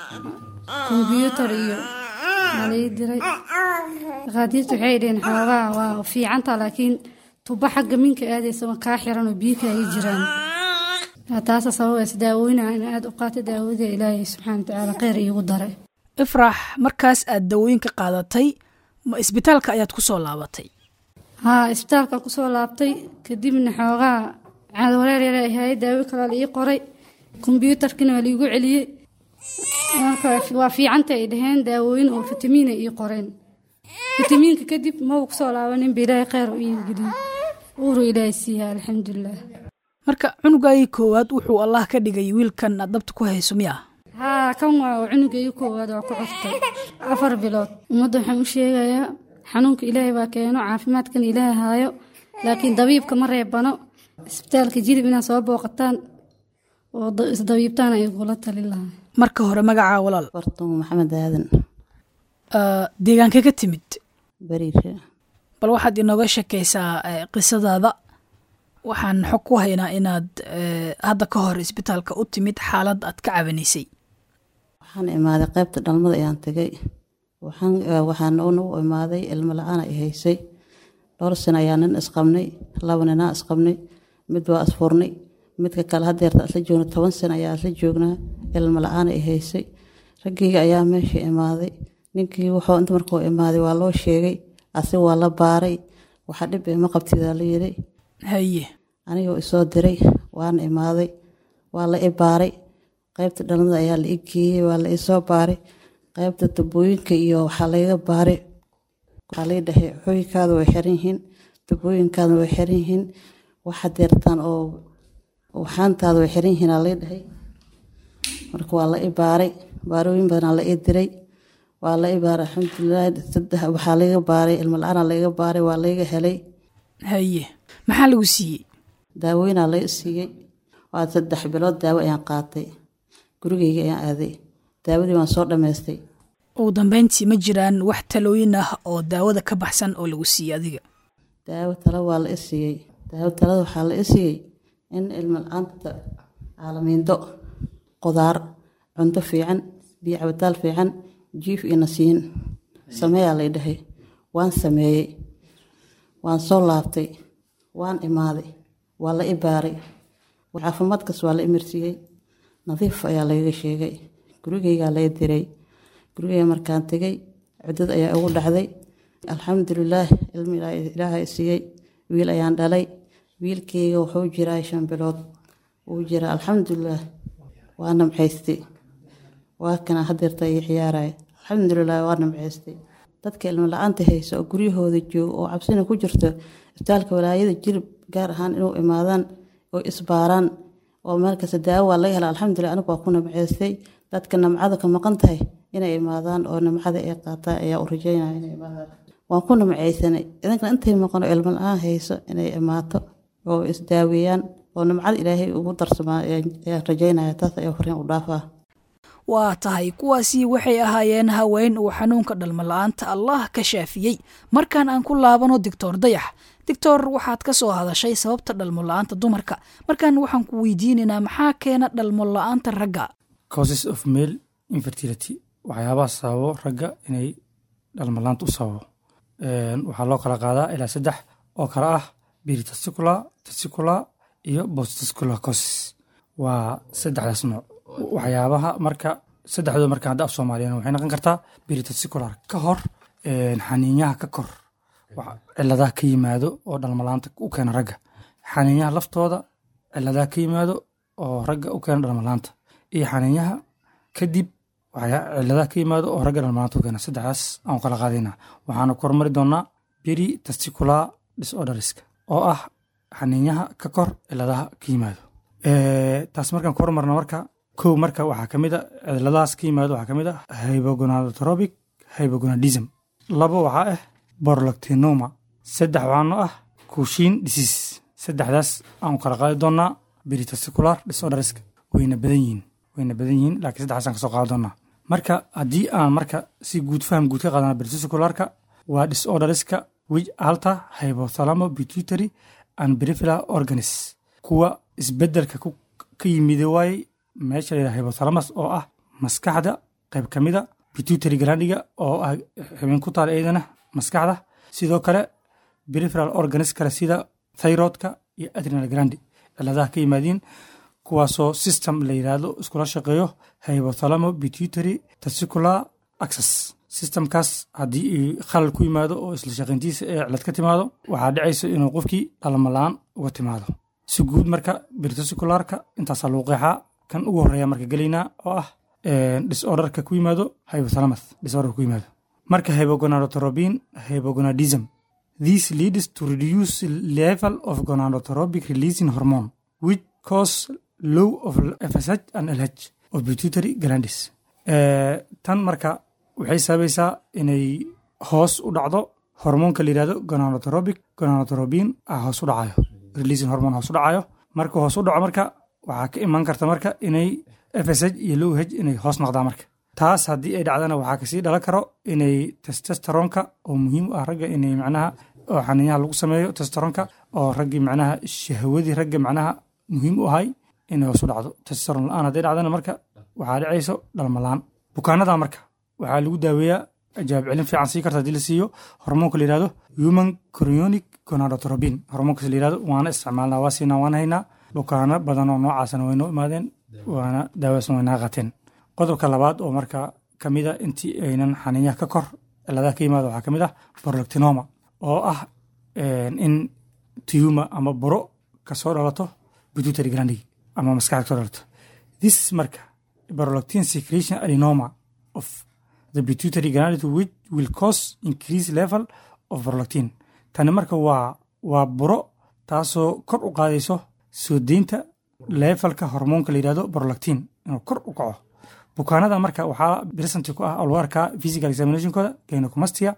kombyuutar iyo aa la ii diray dhakhaatiirta waxay dhaheen xoogaa waa fiicantaa laakiin tuba xagga minka aadaysa waa kaa xiran oo biyo kaaga jiraan taasa sababaysa daawooyina in aada u qaata daawada ilaahay subxaana watacaala kheyr iigu daray ifraax markaas aad dawooyinka qaadatay ma isbitaalka ayaad ku soo laabatay haa isbitaalkan kusoo laabtay kadibna xoogaa caadwareer yare ahaay daawo kalaa la ii qoray kombyuutarkina waa laiigu celiyey marka waa fiicanta ay dhaheen daawooyin oo fitamiina ii qoreen fitamiinka kadib maba kusoo laabaninba ilaahay kheyr u iigeliye uuru ilaahay siiya alxamdulilah marka cunugaagii koowaad wuxuu allah ka dhigay wiilkan aad dabta ku hayso miya haa kan waa cunugayga koowaad waa ku curtay afar bilood ummadda waxaan u sheegayaa xanuunka ilaahay baa keeno caafimaadkan ilaahay haayo laakiin dabiibka ma reebano isbitaalka jilib inaad soo booqataan oo isdabiibtaan ay kula talin lahaa marka hore magacaa walaal bartumo maxamed aadan deegaanka ka timid bariire bal waxaad inooga sheekaysaa qisadaada waxaan xog ku haynaa inaad hadda ka hor isbitaalka u timid xaalad aad ka cabanaysay waxaan imaaday qaybta dhalmada ayaan tegay waxaan nagu imaaday ilmo la-aan ay haysay dhowr sano ayaa nin isqabnay laba ninaa isqabnay mid waa isfurnay midka kale hadeerta isla joogna toban sano ayaa isla joognaa ilmo la-aan ay haysay raggeyga ayaa meesha imaaday ninkii wuxuu inta markuu imaaday waa loo sheegay asig waa la baaray waxa dhib ima qabtidaa la yiri haye anigoo isoo diray waana imaaday waa la i baaray qaybta dhalmada ayaa la i geeyey waa la isoo baaray qaybta tubooyinka iyo waxaa layga baaray waxaa lay dhahay xooyinkaada way xiran yihiin tubooyinkaada way xiran yihiin waxa deertaan oo waxaantaada way xiran yihiin aa lay dhahay marka waa la i baaray baarooyin badanaa la i diray waa la i baaray alxamdulilah saddex waxaa layga baaray ilmo la-aanaa layga baaray waa layga helay haye maxaa lagu siiyey daawooyinaa lay siiyey waa saddex bilood daawo ayaan qaatay gurigeyga ayaan aaday daawadii waan soo dhammaystay ugu dambeyntii ma jiraan wax talooyin ah oo daawada ka baxsan oo lagu siiyey adiga daawo talo waa la i siiyey daawo talada waxaa la i siiyey in ilmo la-aanta caalamiindo qudaar cunto fiican biyo cabitaal fiican jiif iyo nasiin sameeyaa lay dhahay waan sameeyey waan soo laabtay waan imaaday waa la i baaray caafimaadkaas waa la imarsiiyey nadiif ayaa layga sheegay gurigeygaa lay diray gurigeyga markaan tegay ciddad ayaa ugu dhacday alxamdulilaah ilmi ilaahay siiyey wiil ayaan dhalay wiilkeyga wuxuu jiraa shan bilood wuu jiraa alxamdulilaah waa namcaystay waa kana hadeerta ii ciyaaraya alxamdulilah waa namcaystay dadka ilmo la-aanta haysa oo guryahooda jooga oo cabsina ku jirto isbitaalka walaayada jirib gaar ahaan inuu imaadaan oo isbaaraan oo meel kasta daawo waa laga hela alxamdulilah anigu waa ku namcaystay dadka namcada ka maqan tahay inay imaadaan oo namcada ay qaataan ayaa u rajeynaya inay imaadaan waan ku namcaysanay idinkana intay maqan oo ilmo la-aan hayso inay imaato oo isdaaweeyaan oo namcada ilaahay ugu darsamaa ayaan rajeynaya taas ayaa fariin u dhaafaa waa tahay kuwaasi waxay ahaayeen haween uu xanuunka dhalmo la-aanta allah ka shaafiyey markaan aan ku laabano doctor dayax doctor waxaad ka soo hadashay sababta dhalmo la-aanta dumarka markaan waxaan ku weydiinaynaa maxaa keena dhalmo la-aanta ragga causes of male infertility waxyaabaha sababo ragga inay dhalmo la-aanta u sababo waxaa loo kala qaadaa ilaa saddex oo kale ah biritesticular testicular iyo bostesticular causes waa saddexdaas nooc waxyaabaha marka saddexdooda marka hadda af soomaaliyan waxay noqon kartaa biritesticular ka hor xaniinyaha ka kor ciladaha ka yimaado oo dhalmalaanta u keena ragga xaniinyaha laftooda ciladaha ka yimaado oo ragga u keena dhalmalaanta iyo xaniinyaha kadib ciladaha ka yimaado oo ragga dhalmalaanta u keena saddexdaas aan kala qaadayna waxaana ku hormari doonaa biri testicular disorderska oo ah xaniinyaha ka kor ciladaha ka yimaado taas markaan ku hormarno marka kow marka waxaa ka mid a ciladahaas ka yimaado waxaa ka mid ah hypogonadotropic hypogonadism labo waxaa ah borlactinoma saddex waxaano ah kushin disease saddexdaas aan kala qaadi doonaa biritesticular disorderska wayna badan yihiin wayna badan yihiin laakiin saddexdaasaan kasoo qaadi doonaa marka haddii aan marka si guud faham guud ka qaadana biritesticularka waa disorderska which alter hypothalamo pituitary and peripheral organs kuwa isbedelka ka yimid waaye meesha la yidhaha hypothalamus oo ah maskaxda qayb ka mida pituitary glandiga oo ah xubin ku taal iyadana maskaxda sidoo kale peripheral organs kale sida thyroidka iyo adrenal glandi ciladaha ka yimaadiin kuwaasoo system la yidhaahdo iskula shaqeeyo hypothalamo pituitary testicular access systemkaas haddii ay khalal ku yimaado oo isla shaqayntiisa ee cilad ka timaado waxaa dhicaysa inuu qofkii dhalmalaan uga timaado si guud marka birtosicularka intaasaa lagu qeexaa kan ugu horreeya marka gelaynaa oo ah disorderka ku yimaado hypothalamus disorder ku yimaado marka hypogonadotrobin hypogonadism this leads to reduce level of gonadotropic releasing hormone which cause low of FSH and LH of pituitary glandis tan marka waxay sababaysaa inay hoos u dhacdo hormoonka la yidhahdo gonadotropic gonadotrobin ah hoos u dhacayo releasing hormone hoos u dhacayo marka hoos u dhaco marka waxaa ka iman karta marka inay FSH iyo low H inay hoos noqdaan marka taas haddii ay dhacdana waxaa kasii dhalan karo inay testosteronka oo muhiim u ah ragga inay macnaha oo xaniinyaha lagu sameeyo testosteronka oo raggii macnaha shahwadii ragga macnaha muhiim u ahay inay hoos u dhacdo testosteron la-aan hadday dhacdana marka waxaa dhacayso dhalmalaan bukaanada marka waxaa lagu daaweeyaa jawaab celin fiican sii karta haddii la siiyo hormoonka la yihahdo human chorionic gonadotrobin hormoonkaas la yihahdo waana isticmaalnaa waa siinaa waan haynaa bukaano badan oo noocaasana way noo imaadeen waana daawaasna way naga qateen qodobka labaad oo marka ka mid a intii aynan xaniinyaha ka kor ciladaha ka yimaada waxaa ka mid ah borolactinoma oo ah in tiyuma ama buro kasoo dhalato pituitary glandigi ama maskaxda kasoo dhalato this marka borolactin secretion adenoma of the pituitary gland which will cause increase level of prolactin tani marka waa waa buro taasoo kor u qaadayso soo deynta levelka hormoonka la yidhahdo prolactin inuu kor u kaco bukaanada marka waxaa present ku ah oo lagu arkaa physical examinationkooda gynecomastia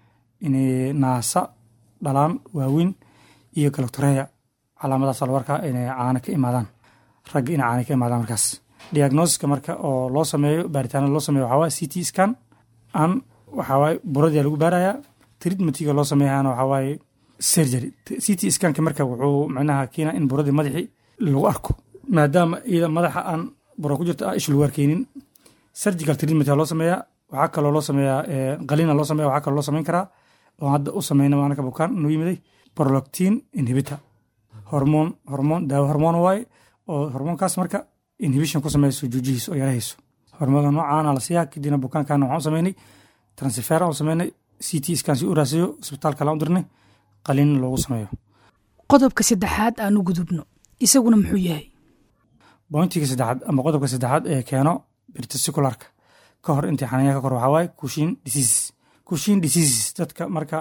inay naasa dhalaan waaweyn iyo galactoreya calaamadaas lagu arkaa inay caana ka imaadaan ragga inay caana ka imaadaan markaas diagnosiska marka oo loo sameeyo baaritaanada loo sameeyo waxaa waye c t scan an waxaa waaye buradia lagu baarayaa treatmentiga loo sameeyahana waxaa waaye surgery c t scanka marka wuxuu macnaha keenaa in buradii madaxii lagu arko maadaama iyada madaxa aan buro ku jirto ish lagu arkeynin surgical treatment loo sameeyaa waxaa kaloo loo sameeyaa qalina loo sameeya waxaa kaloo loo sameyn karaa oo hadda u sameyna maanaka bukaan noo yimiday prolactin inhibitor hormoon hormoon daawo hormoon waaye oo hormoonkaas marka inhibition ku sameyso juujihiisa oo yarahayso hormoonka noocaana la siiyaa kadibna bukaankaana waxaan u sameynay transfer aan u sameynay c t scan si u raasiyo isbitaalka laan u dirnay qalin loogu sameeyo qodobka saddexaad aan u gudubno isaguna muxuu yahay bointiga saddexaad ama qodobka saddexaad ee keeno birtisicularka ka hor intii xaniinyaha ka kor waxaa waaye kushin diseases kushin diseases dadka marka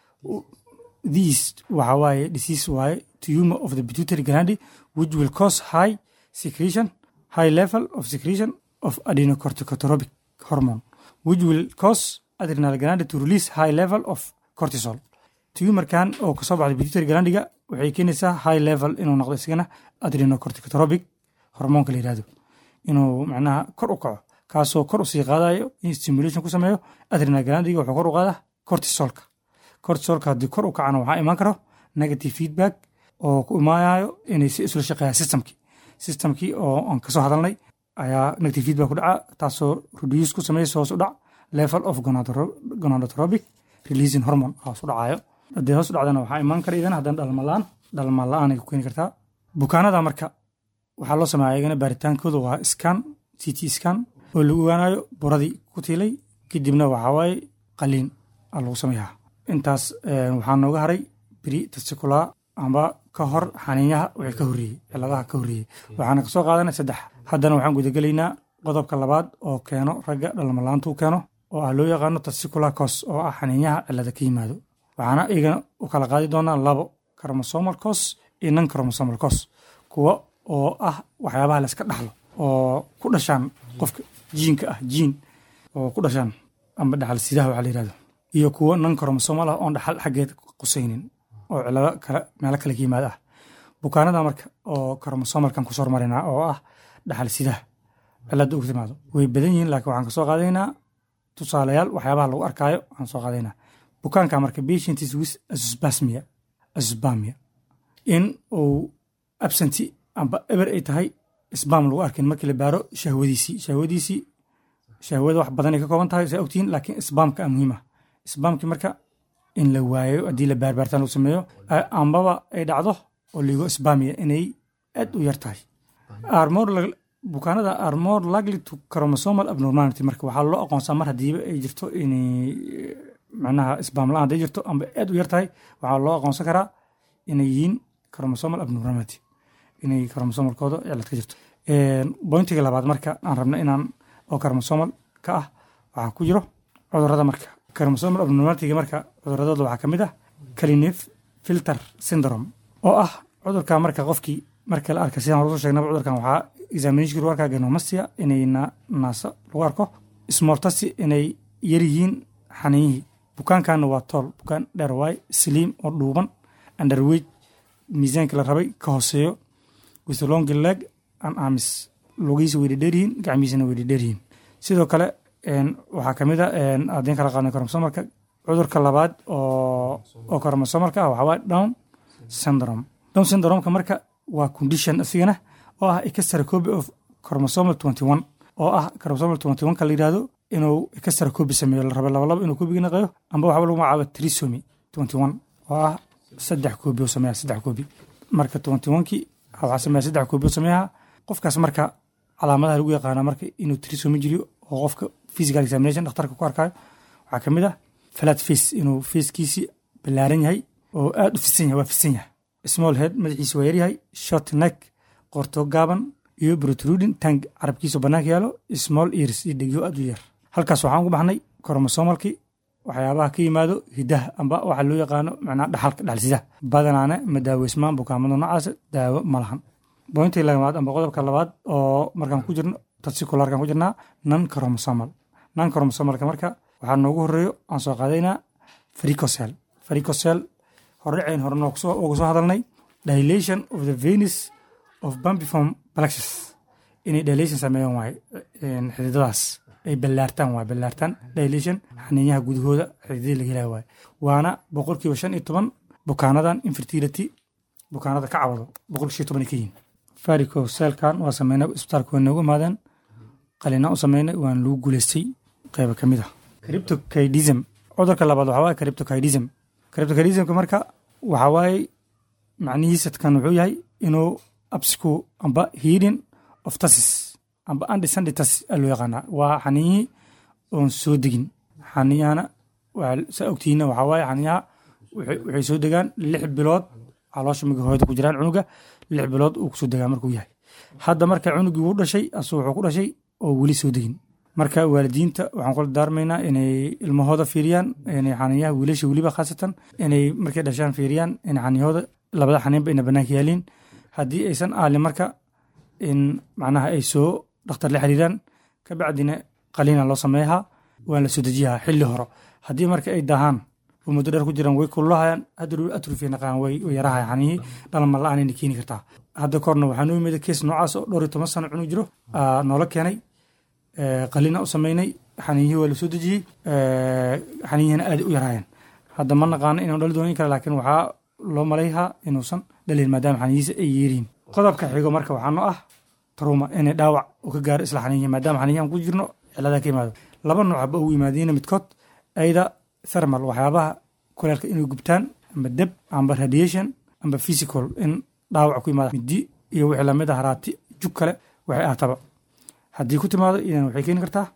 these waxaa waaye disease waaye tumor of the pituitary gland which will cause high secretion high level of secretion of adenocorticotropic hormone which will cause adrenal gland to release high level of cortisol tumorkan oo kasoo baxda pituitary glandiga waxay keenaysaa high level inuu noqdo isagana adrenocorticotropic hormoonka la yirahdo inuu macnaha kor u kaco kaasoo kor usii qaadayo in stimulation ku sameeyo adrenal glandiga wuxuu kor u qaadaa cortisolka cortisolka haddii kor u kacana waxaa imaan karo negative feedback oo ku imaanayo inay si isla shaqeeyaan systemkii systemkii oo aan kasoo hadalnay ayaa negative feedback ku dhaca taasoo reduce ku sameysa hoos u dhac level of gonadotropic releasing hormone hoos u dhacayo haddii hoos u dhacdana waxaa imaan kara idan haddana dhalmalaan dhalmaan la-aan ay ku keeni kartaa bukaanada marka waxaa loo sameeya ayagana baaritaankooda waa scan c t scan oo lagu ogaanayo buradii ku tiilay kadibna waxaa waaye qaliin aa lagu sameeyaa intaas waxaa nooga haray bri testicular amba ka hor xaniinyaha wixii ka horreeyey ciladaha ka horreeyey waxaana kasoo qaadanay saddex haddana waxaan gudagelaynaa qodobka labaad oo keeno ragga dhalmalaantu keeno oo ah loo yaqaano testicular cos oo ah xaniinyaha cilada ka yimaado waxaana iyagana u kala qaadi doonaa labo chromosomal cos iyo non chromosomal cos kuwa oo ah waxyaabaha la iska dhaxlo oo ku dhashaan qofka jiinka ah jiin oo ku dhashaan amba dhaxal sidaha waxaa la yirahdo iyo kuwo non chromosomal ah oon dhaxal xaggeed qusaynin oo cilado kale meelo kale ka yimaada ah bukaanada marka oo chromosomalkan kusoo hormarinaa oo ah dhaxal sidaha cilada ugu timaado way badan yihiin laakiin waxaan kasoo qaadaynaa tusaalayaal waxyaabaha lagu arkaayo waxaan soo qaadaynaa bukaanka marka patientis with asusbasmia asusbamia in uu absenti amba eber ay tahay sbam lagu arkin markii la baaro shahwadiisii shahwadiisii shahwada wax badanay ka kooban tahay saa ogtihiin laakiin sbamka a muhiim ah sbamkii marka in la waayo haddii la baarbaartaan lagu sameeyo ambaba ay dhacdo oo ligo sbamia inay aad u yar tahay are more lag- bukaanada are more likely to chromosomal abnormality marka waxaa loo aqoonsaa mar hadiiba ay jirto inay eh, macnaha isbaam la-aan hadday jirto amba aad u yar tahay waxaa loo aqoonsan karaa inay yihiin chromosomal abnormality inay chromosomalkooda cilad ka jirto bointiga labaad marka aan rabno inaan oo chromosomal ka ah waxaa ku jiro cudurada marka chromosomal abnormalityga marka cuduradooda waxaa ka mid ah calinef filter syndrome oo ah cudurka marka qofkii marka la arka sidaan horusoo sheegnaba cudurkan waxaa examination lagu arkaa genomastia inay na- naasa lagu arko smortasi inay yar yihiin xaninyihii bukaankaana waa tool bukaan dheer waay sliim oo dhuuban underweight miisaanka la rabay ka hooseeyo with a long leg and arms lugihiisa way dhedheeryihiin gacmihiisana way dhedheeryihiin sidoo kale een, waxaa kamid a een, haddii kala qaadnay chromosomalka cudurka labaad oo oo chromosomalka ah waxaa waay down syndrome down syndromeka marka waa condition isigana oo ah extra copy of chromosomal 21 oo ah chromosomal 21 ka la yidhahdo inuu extra copy sameeyo la rabo laba laba inuu copy naqayo amba waxaa lagu magacaaba trisomy 21 oo ah saddex copy oo sameeya saddex copy marka 21kii waxaa sameeya saddex copy oo sameeyaha qofkaas marka calaamadaha lagu yaqaana marka inuu trisomy jiriyo oo qofka physical examination dhakhtarka ku arkayo waxaa ka mid ah flat face inuu facekiisi ballaaran yahay oo aad u fisan yahay waa fisan yahay small head madaxiisa waa yaryahay short neck qorto gaaban iyo protruding tank carabkiisa bannaanka yaalo small ears iyo dhegyo aad u yar halkaas waxaan ugu baxnay chromosomalkii waxyaabaha ka yimaado hidaha amba waxa loo yaqaano macnaa dhaxalka dhaxalsidaha badanaana ma daaweysmaan bukaamada noocaas daawo ma lahan bointii labaad amba qodobka labaad oo markaan ku jirno tasicularkan ku jirnaa non chromosomal non chromosomalka marka waxaa noogu horeeyo aan soo qaadaynaa faricocell faricocell hordhaceyn horena uga soo hadalnay dilation of the venus of bambiform plexus inay dilation sameeyaan waaye een, xididadaas ay ballaartaan waaye ballaartaan dilation xaniinyaha gudahooda xididada laga helaya waaye waana boqolkiiba shan iyo toban bukaanadan infertility bukaanada ka cawado boqolkiiba shan iyo toban ay ka yihiin faricocellkan waa sameynay isbitaalka waa noogu imaadeen qalinaa u sameynay waan lagu guuleystay qayba ka mid ah cryptokidism cudurka labaad waxaa waaye cryptokidism cryptokidismka marka waxaa waaye macnihiisa kan wuxuu yahay inuu absku amba healing of tasis amba undescended tasis aa loo yaqaanaa waa xaninyihii oon soo degin xaniyahana waa- saa ogtihiinna waxaa waaye xaniyaha waxay waxay soo degaan lix bilood caloosha miga hooyada ku jiraan cunuga lix bilood uu kusoo degaa markuu yahay hadda marka cunugii wuu dhashay asu wuxuu ku dhashay oo weli soo degin marka waalidiinta waxaan kula daarmaynaa inay ilmahooda fiiriyaan inay xaniyaha wiilasha weliba khaasatan inay markay dhashaan fiiriyaan in xaniyahooda labada xaniinba ina banaanka yaaliin haddii aysan aalin marka in macnaha ay soo dhakhtar la xiriiraan kabacdina qaliina loo sameeyahaa waan la soo dejiyahaa xilli horo haddii marka ay dahaan oo muddo dheer ku jiraan way kululahayaan hadda atrofi naqaan way way yarahaya xanihii dhalma la-aanayna keeni kartaa hadda korna waxaa noo yimid kees noocaas oo dhowr iyo toban sano cunug jiro aa noola keenay ee, qalina u sameynay xaniiyihii waa la soo dejiyey ee, xaniyihiina aad u yaraayeen hadda ma naqaano inuu dhali doono in kale laakiin waxaa loo malayhaa inuusan dhalin maadaama xaniyihiisa ay yeeriin qodobka xigo marka waxaa noo ah truma inay dhaawac uu ka gaaro isla xaniyihi maadaama xaniyihi aan ku jirno cilada ka yimaado laba nooc haba ugu yimaadiina midkood ayda thermal waxyaabaha kuleelka inay gubtaan amba deb amba radiation amba physical in dhaawac ku yimaada midi iyo wixii lamid ah haraati jug kale waxay ahataba haddii ku timaado idan waxay keeni kartaa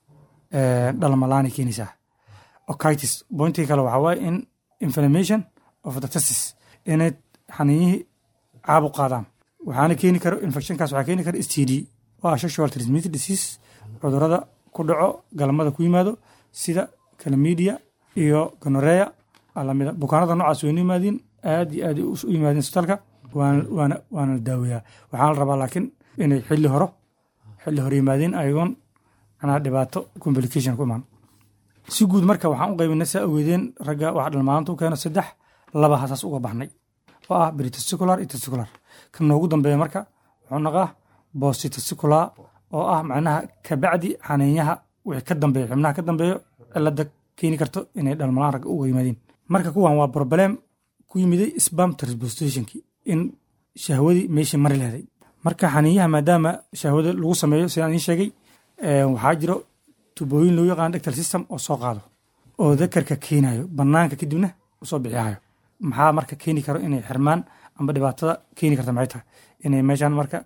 eh, dhalmalaanay keenaysaa okitis bointiga kale waxaa waaye in inflammation of the testis inay xaniiyihii caabuq qaadaan waxaana keeni karo infectionkaas waxaa keeni kara std waa sexual transmitted disease cudurada ku dhaco galmada ku yimaado sida calamidia iyo gonorea alamida bukaanada noocaas waynu yimaadiin aad iyo aad u yimaadiin isbitaalka waana waana waana la daaweeyaa waxaana la rabaa laakiin inay xilli horo xilli hore yimaadiin ayagoon macnaha dhibaato complication ku imaan si guud marka waxaan u qaybinay saa ogeedeen ragga waxa dhalmaanta u keeno saddex laba hasaas uga baxnay oo ah britesticular iyo testicular kan noogu dambeeya marka wuxuu naqaa bostitesticular oo ah macnaha kabacdi xaniinyaha wixii ka dambeeyo xubnaha ka dambeeyo cilada keeni karto inay dhalmalaan ragga uga yimaadiin marka kuwan waa problem ku yimiday spam transportationki in shahwadii meeshii mari leheday marka xaniinyaha maadaama shahwada lagu sameeyo sidaan idiin sheegay eh, waxaa jiro tubooyin loo yaqaan dectal system oo soo qaado oo dakarka keenayo banaanka kadibna usoo bixiyayo maxaa marka keeni karo inay xirmaan amba dhibaatada keeni karta maxay tahay inay meeshaan marka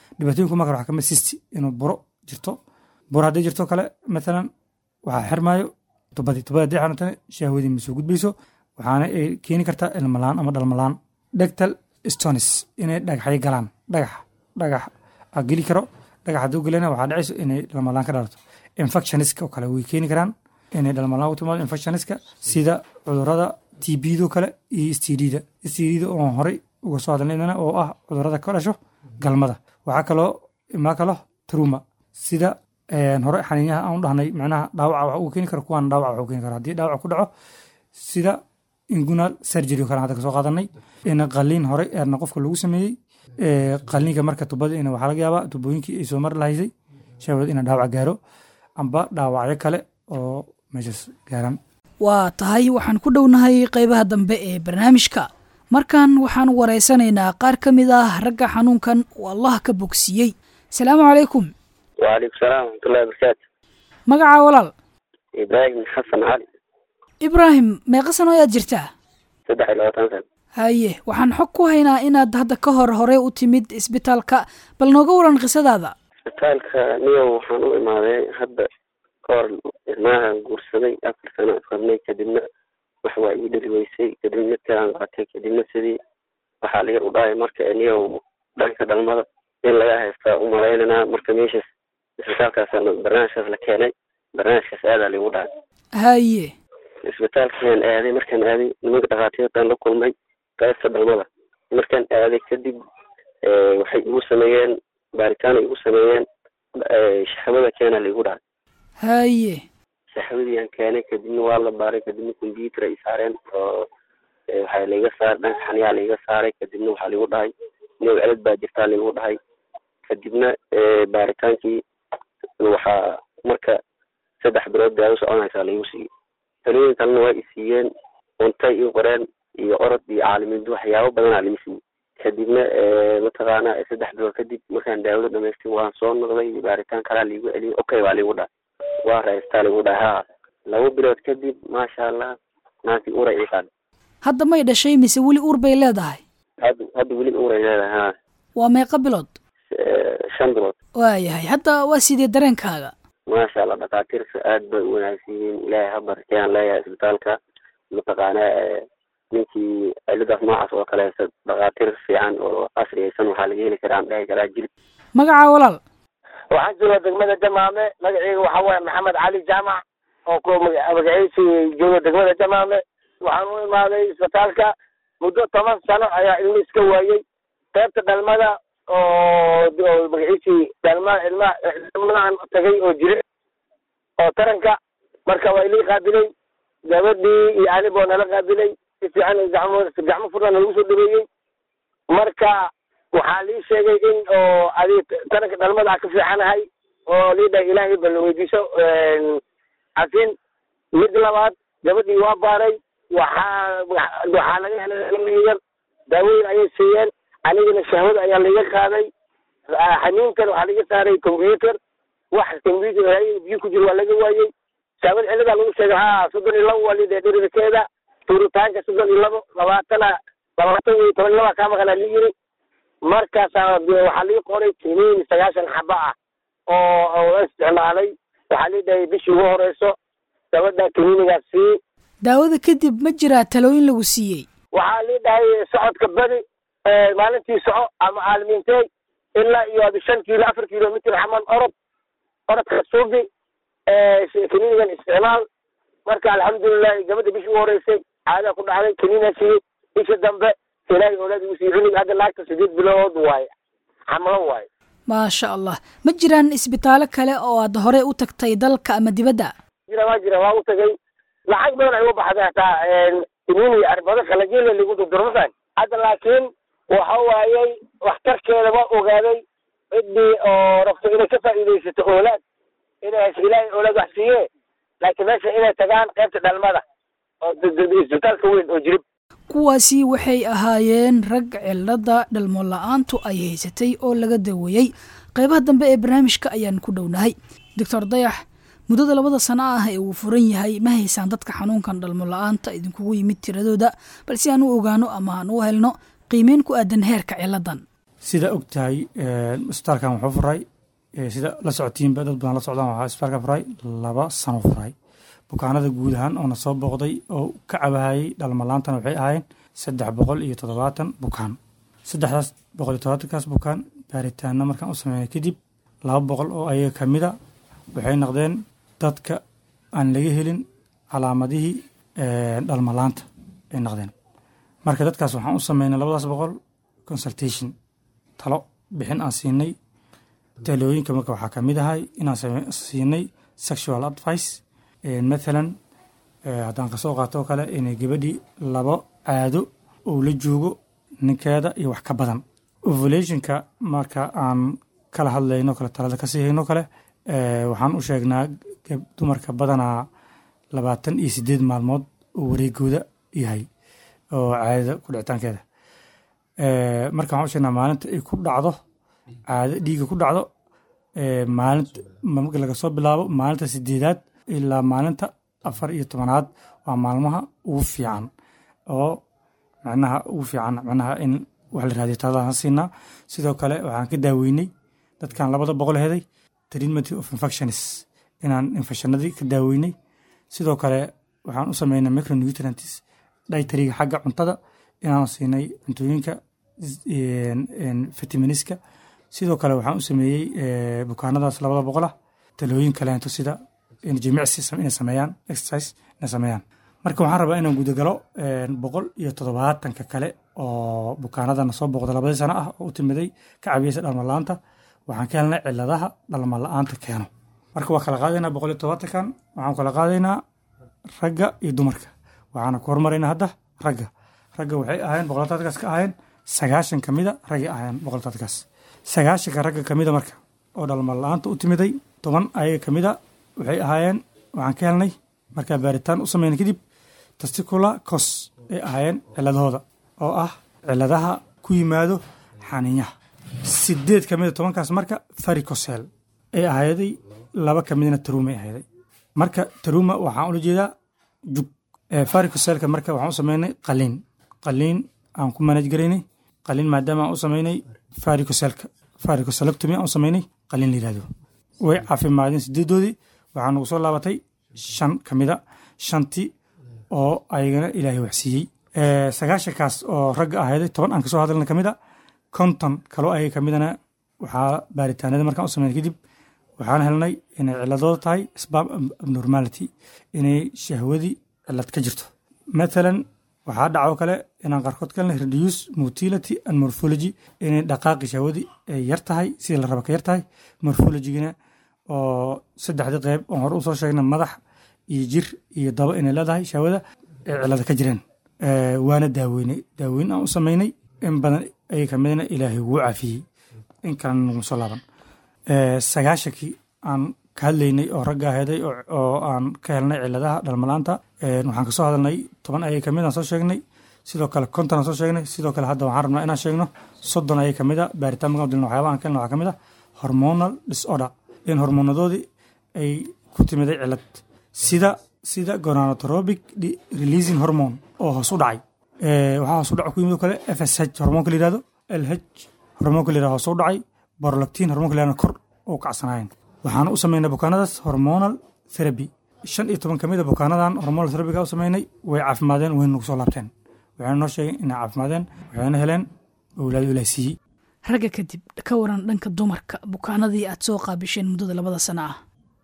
dhibaatooyinku marka waxaa kamid sisti inuu buro jirto buro haddii jirto kale mathalan waxaa xirmaayo tubadii tubada haddii xirantana shahwadii ma soo gudbayso waxaana ay keeni kartaa ilmalaan ama dhalmalaan dhegtal stonis inay dhagaxyo galaan dhagax dhagax a geli karo dhagax hadduu gelina waxaa dhacayso inay dhalmalaan ka dhalato infectioniska oo kale way keeni karaan inay dhalmalaan u timaado infectioniska sida cudurada tbdo kale iyo stdda stdda oo horey uga soo hadalnay oo ah cudurada ka dhasho galmada waxaa kaloo imaa kalo truma sida hore xaniinyaha aan u dhahnay macnaha dhaawaca wax uu keeni karo kuwaan dhaawac wax uu keeni karo haddii dhaawac ku dhaco sida ingunal surgery oo kale hadda kasoo qaadanay in qaliin hore eerna qofka lagu sameeyey qaliinka marka tubada in waxaa laga yaabaa tubooyinkii ay soo mari lahaysay shahwad ina dhaawac gaaro amba dhaawacyo kale oo meeshaas gaaran waa tahay waxaan ku dhownahay qaybaha dambe ee barnaamijka markan waxaan wareysanaynaa qaar ka mid ah ragga xanuunkan uu allah ka bogsiiyey asalaamu calaykum waalaikum salaam waraxmatullahi wabarakaatu magaca walaal ibraahim xasan cali ibraahim meeqa sano ayaad jirtaa saddex iyo labaatan san haye waxaan xog ku haynaa inaad hadda ka hor horey u timid isbitaalka bal nooga waran qisadaada isbitaalka niyow waxaan u imaaday hadda ka hor ilmaha guursaday afar sano isqabnay kadibna wax waa ii dhali weysay kadibna tiaan qaatay kadibna sidii waxaa laga u dhahay marka niyow dhanka dhalmada in laga haystaa u malaynanaa marka meeshaas isbitaalkaas barnaamijkaas la keenay barnaamijkaas aadaa lagu dhahay haye isbitaalkaan aaday markaan aaday nimanka dhakhaatiirtaan la kulmay qaybta dhalmada markaan aaday kadib waxay igu sameeyeen baaritaana igu sameeyeen shaxwada keena laigu dhahay haye shaxwadiyaan keenay kadibna waa la baaray kadibna combyuter ay saareen oo waxaa laiga saaray dhanka xaniyaa laiga saaray kadibna waxaa laigu dhahay niyow celad baa jirtaa laigu dhahay kadibna baaritaankii waxaa marka saddex bilood daawo soconaysaa laigu siiyey talooyin kalena waa i siiyeen cuntay ii qoreen iyo orod iyo caalamiindu waxyaabo badanaa lii siiyey kadibna mataqaana saddex bilood kadib markaan daawada dhamaystin waan soo noqday baaritaan kalaa laigu celiyey okay baa laigu dhahay waa raystaa laigu dhahay ha laba bilood kadib maasha allah naantii ura ii qaad hadda may dhashay mise weli uur bay leedahay hadda hadda weli uray leedahay ha waa meeqa bilood shan bilood waayahay hadda waa sidee dareenkaaga maasha allah dhakhaatiirta aad bay u wanaagsan yihiin ilaahay ha barkeyaan leeyahay isbitaalka mataqaana ninkii ciladaas noocaas oo kale dhakhaatiir fiican oo casriyaysan waxaa laga heli karaa aan dhahi karaa jilib magaca walaal waxaan joogaa degmada jamaame magaceyga waxaa waaye maxamed cali jaamac oo ku magaciisi jooga degmada jamaame waxaan u imaaday isbitaalka muddo toban sano ayaa ilmo iska waayey qaybta dhalmada oo magaciisi dhalma ilma ilmahan tagay oo jire oo taranka marka waa ilii qaabilay gabadhii iyo aniboo nala qaabilay si fiican gacmo gacmo furna nalagu soo dhaweeyey marka waxaa lii sheegay in oo adi taranka dhalmada ka fiicanahay oo lii dhahay ilaahay bal weydiiso cafin mid labaad gabadhii waa baaray waxaa waxaa laga helay ilmo yar daawooyin ayay siiyeen anigana shahwada ayaa laiga qaaday xaniinkan waxaa laga saaray combyuter wax combyuter biyo ku jiro waa laga waayey shahwada ciladaa lagu sheegay ha soddon iyo labo waa lidee dhirirkeeda tuuritaanka soddon iyo labo labaatana labaatan iyo toban iyo laba kaa maqanaa li yiri markaasaa waxaa lii qoray kiniin sagaashan xaba ah oo oo isticmaalay waxaa lii dhahay bishii ugu horeyso gabadha kiniinigaas sii daawada kadib ma jiraa talooyin lagu siiyey waxaa lii dhahay socodka badi maalintii soco ama aalmiintey ilaa iyo adi shan kiilo afar kilomitr xaman orod orodka suubi kiniinigan isticmaal marka alxamdulilahi gabadha bishii ugu horeysay caadaa ku dhacday kiniina siiyey bisha dambe ilaahay oolaad igu sii cunug hadda naagta sideed bilood waaye xamlo waaye maasha allah ma jiraan isbitaalo kale oo aad horey u tagtay dalka ama dibadda jira waa jira waa u tagay lacag badan ay u baxday hataa kiniini arbado qalajele lagu durdurmasan hadda laakiin waxa waayey waxtarkeeda waa ogaaday ciddii oo rabto inay ka faa'iidaysato oolaad inay hesho ilaahay oolaad wax siiye laakiin meesha inay tagaan qaybta dhalmada oo isbitaalka weyn oo jirib kuwaasi waxay ahaayeen rag cilada dhalmo la-aantu ay haysatay oo laga daweeyey qaybaha dambe ee barnaamijka ayaan ku dhownahay doctor dayax muddada labada sano ah ee uu furan yahay ma haysaan dadka xanuunkan dhalmo la-aanta idinkugu yimid tiradooda balse aan u ogaano ama aan u helno qiimeyn ku aadan heerka ciladan sida og tahay isbitaalkan wuxuu furay sida la socotiinba dad badan la socdaan waxaa isbitaalka furay laba sano furay bukaanada guud ahaan oona soo booqday oo ka cabahayay dhalmalaantana waxay ahaayeen saddex boqol iyo toddobaatan bukaan saddexdaas boqol iyo toddobaatankaas bukaan baaritaano markaan u sameynay kadib laba boqol oo ayaga ka mida waxay noqdeen dadka aan laga helin calaamadihii dhalmalaanta ay noqdeen marka dadkaas waxaan u sameynay labadaas boqol consultation talo bixin aan siinay talooyinka marka waxaa ka mid ahay inaan siinay sexual advice mathalan haddaan kasoo qaato oo kale inay gabadhii labo caado uu la joogo ninkeeda iyo wax ka badan ovulationka marka aan kala hadlayno kale talada kasii hayno kale waxaan u sheegnaa dumarka badanaa labaatan iyo sideed maalmood oo wareegooda yahay oo caadada ku dhicitaankeeda marka waxaan u sheegnaa maalinta ay ku dhacdo caado dhiiga ku dhacdo maalinta marka laga soo bilaabo maalinta sideedaad ilaa maalinta afar iyo tobanaad waa maalmaha ugu fiican oo macnaha ugu fiican macnaha in wax la raadiyo taladaan siinaa sidoo kale waxaan ka daaweynay dadkan labada boqol heday treatment of infections inaan infectionadii ka daaweynay sidoo kale waxaan u sameynay micronutrients dietariga xagga cuntada inaan siinay cuntooyinka vitaminiska sidoo kale waxaan u sameeyey bukaanadaas labada boqolah talooyin kaleento sida jimicsi inay sameeyaan exercise inay sameeyaan marka waxaan rabaa inaan gudagalo boqol iyo toddobaatanka kale oo bukaanadana soo booqda labadii sano ah oo u timiday ka cabiyeysa dhalmala-aanta waxaan ka helnay ciladaha dhalma la-aanta keeno marka waa kala qaadaynaa boqol iyo toddobaatankan waxaan kala qaadaynaa ragga iyo dumarka waxaana ku hormaraynaa hadda ragga ragga waxay ahaayeen boqolataadkaas ka ahaayeen sagaashan ka mida raggay ahaayeen boqolataadkaas sagaashanka ragga ka mida marka oo dhalma la-aanta u timiday toban ayaga ka mida waxay ahaayeen waxaan ka helnay markaa baaritaan u sameynay kadib testicula cos ay ahaayeen ciladahooda oo ah ciladaha ku yimaado xaniinyaha sideed ka mida tobankaas marka faricosel ay ahayday laba ka midna taruma ay ahayday marka taruma waxaan ula jeedaa jug faricoselka marka waxaan u sameynay qaliin qaliin aan ku manaj garaynay qaliin maadaama aan u sameynay faricoselka faricoselectomy aan u sameynay qaliin la yihahdo way caafimaadeen sideedoodii waxaa nagu soo laabatay shan ka mida shantii oo ayagana ilaahay waxsiiyey sagaashankaas oo ragga ahayday toban aan kasoo hadalna ka mid a konton kaloo ayaga ka midana waxaa baaritaanada markaan u sameyn kadib waxaan helnay inay ciladooda tahay sbam abnormality inay shahwadii cilad ka jirto mathalan waxaa dhacoo kale inaan qaarkood ka helnay reduce motility and morphology inay dhaqaaqi shahwadii ay yar tahay sidii la raba ka yar tahay morphologigana oo saddexdii qeyb oon hore usoo sheegnay madax iyo jir iyo dabo inay leedahay shahwada ay cilada ka jireen waana daaweynay daaweyn aan u sameynay in badan ay kamidna ilaahay wuu caafiyey in kalena naguma soo laaban sagaashankii aan ka hadlaynay oo ragga heday oo aan ka helnay ciladaha dhalmalaanta waxaan kasoo hadalnay toban ayay kamid aan soo sheegnay sidoo kale konton aan soo sheegnay sidoo kale hadda waxaan rabnaa inaan sheegno soddon ayay kamid a baaritaan markaan dilno waxyaaba aan ka helna waxaa kamid a hormonal disorder in hormonadoodii ay ku timiday cilad sida sida gonadotropic releasing hormone oo hoos u dhacay waxaa hoos u dhac ku yimid oo kale fsh hormoonka la yihahdo lh hormoonka la yihahdo hoos u dhacay borolactin hormoonka la yihahdo kor oo kacsanaayeen waxaana u sameynay bukaanadaas hormonal therapy shan iyo toban kamid a bukaanadan hormonal therapiga u sameynay way caafimaadeen wayna nagu soo laabteen waxayna noo sheegeen inay caafimaadeen waxayna heleen owlaad ilaah siiyey ragga kadib ka waran dhanka dumarka bukaanadii aad soo qaabisheen muddada labada sano ah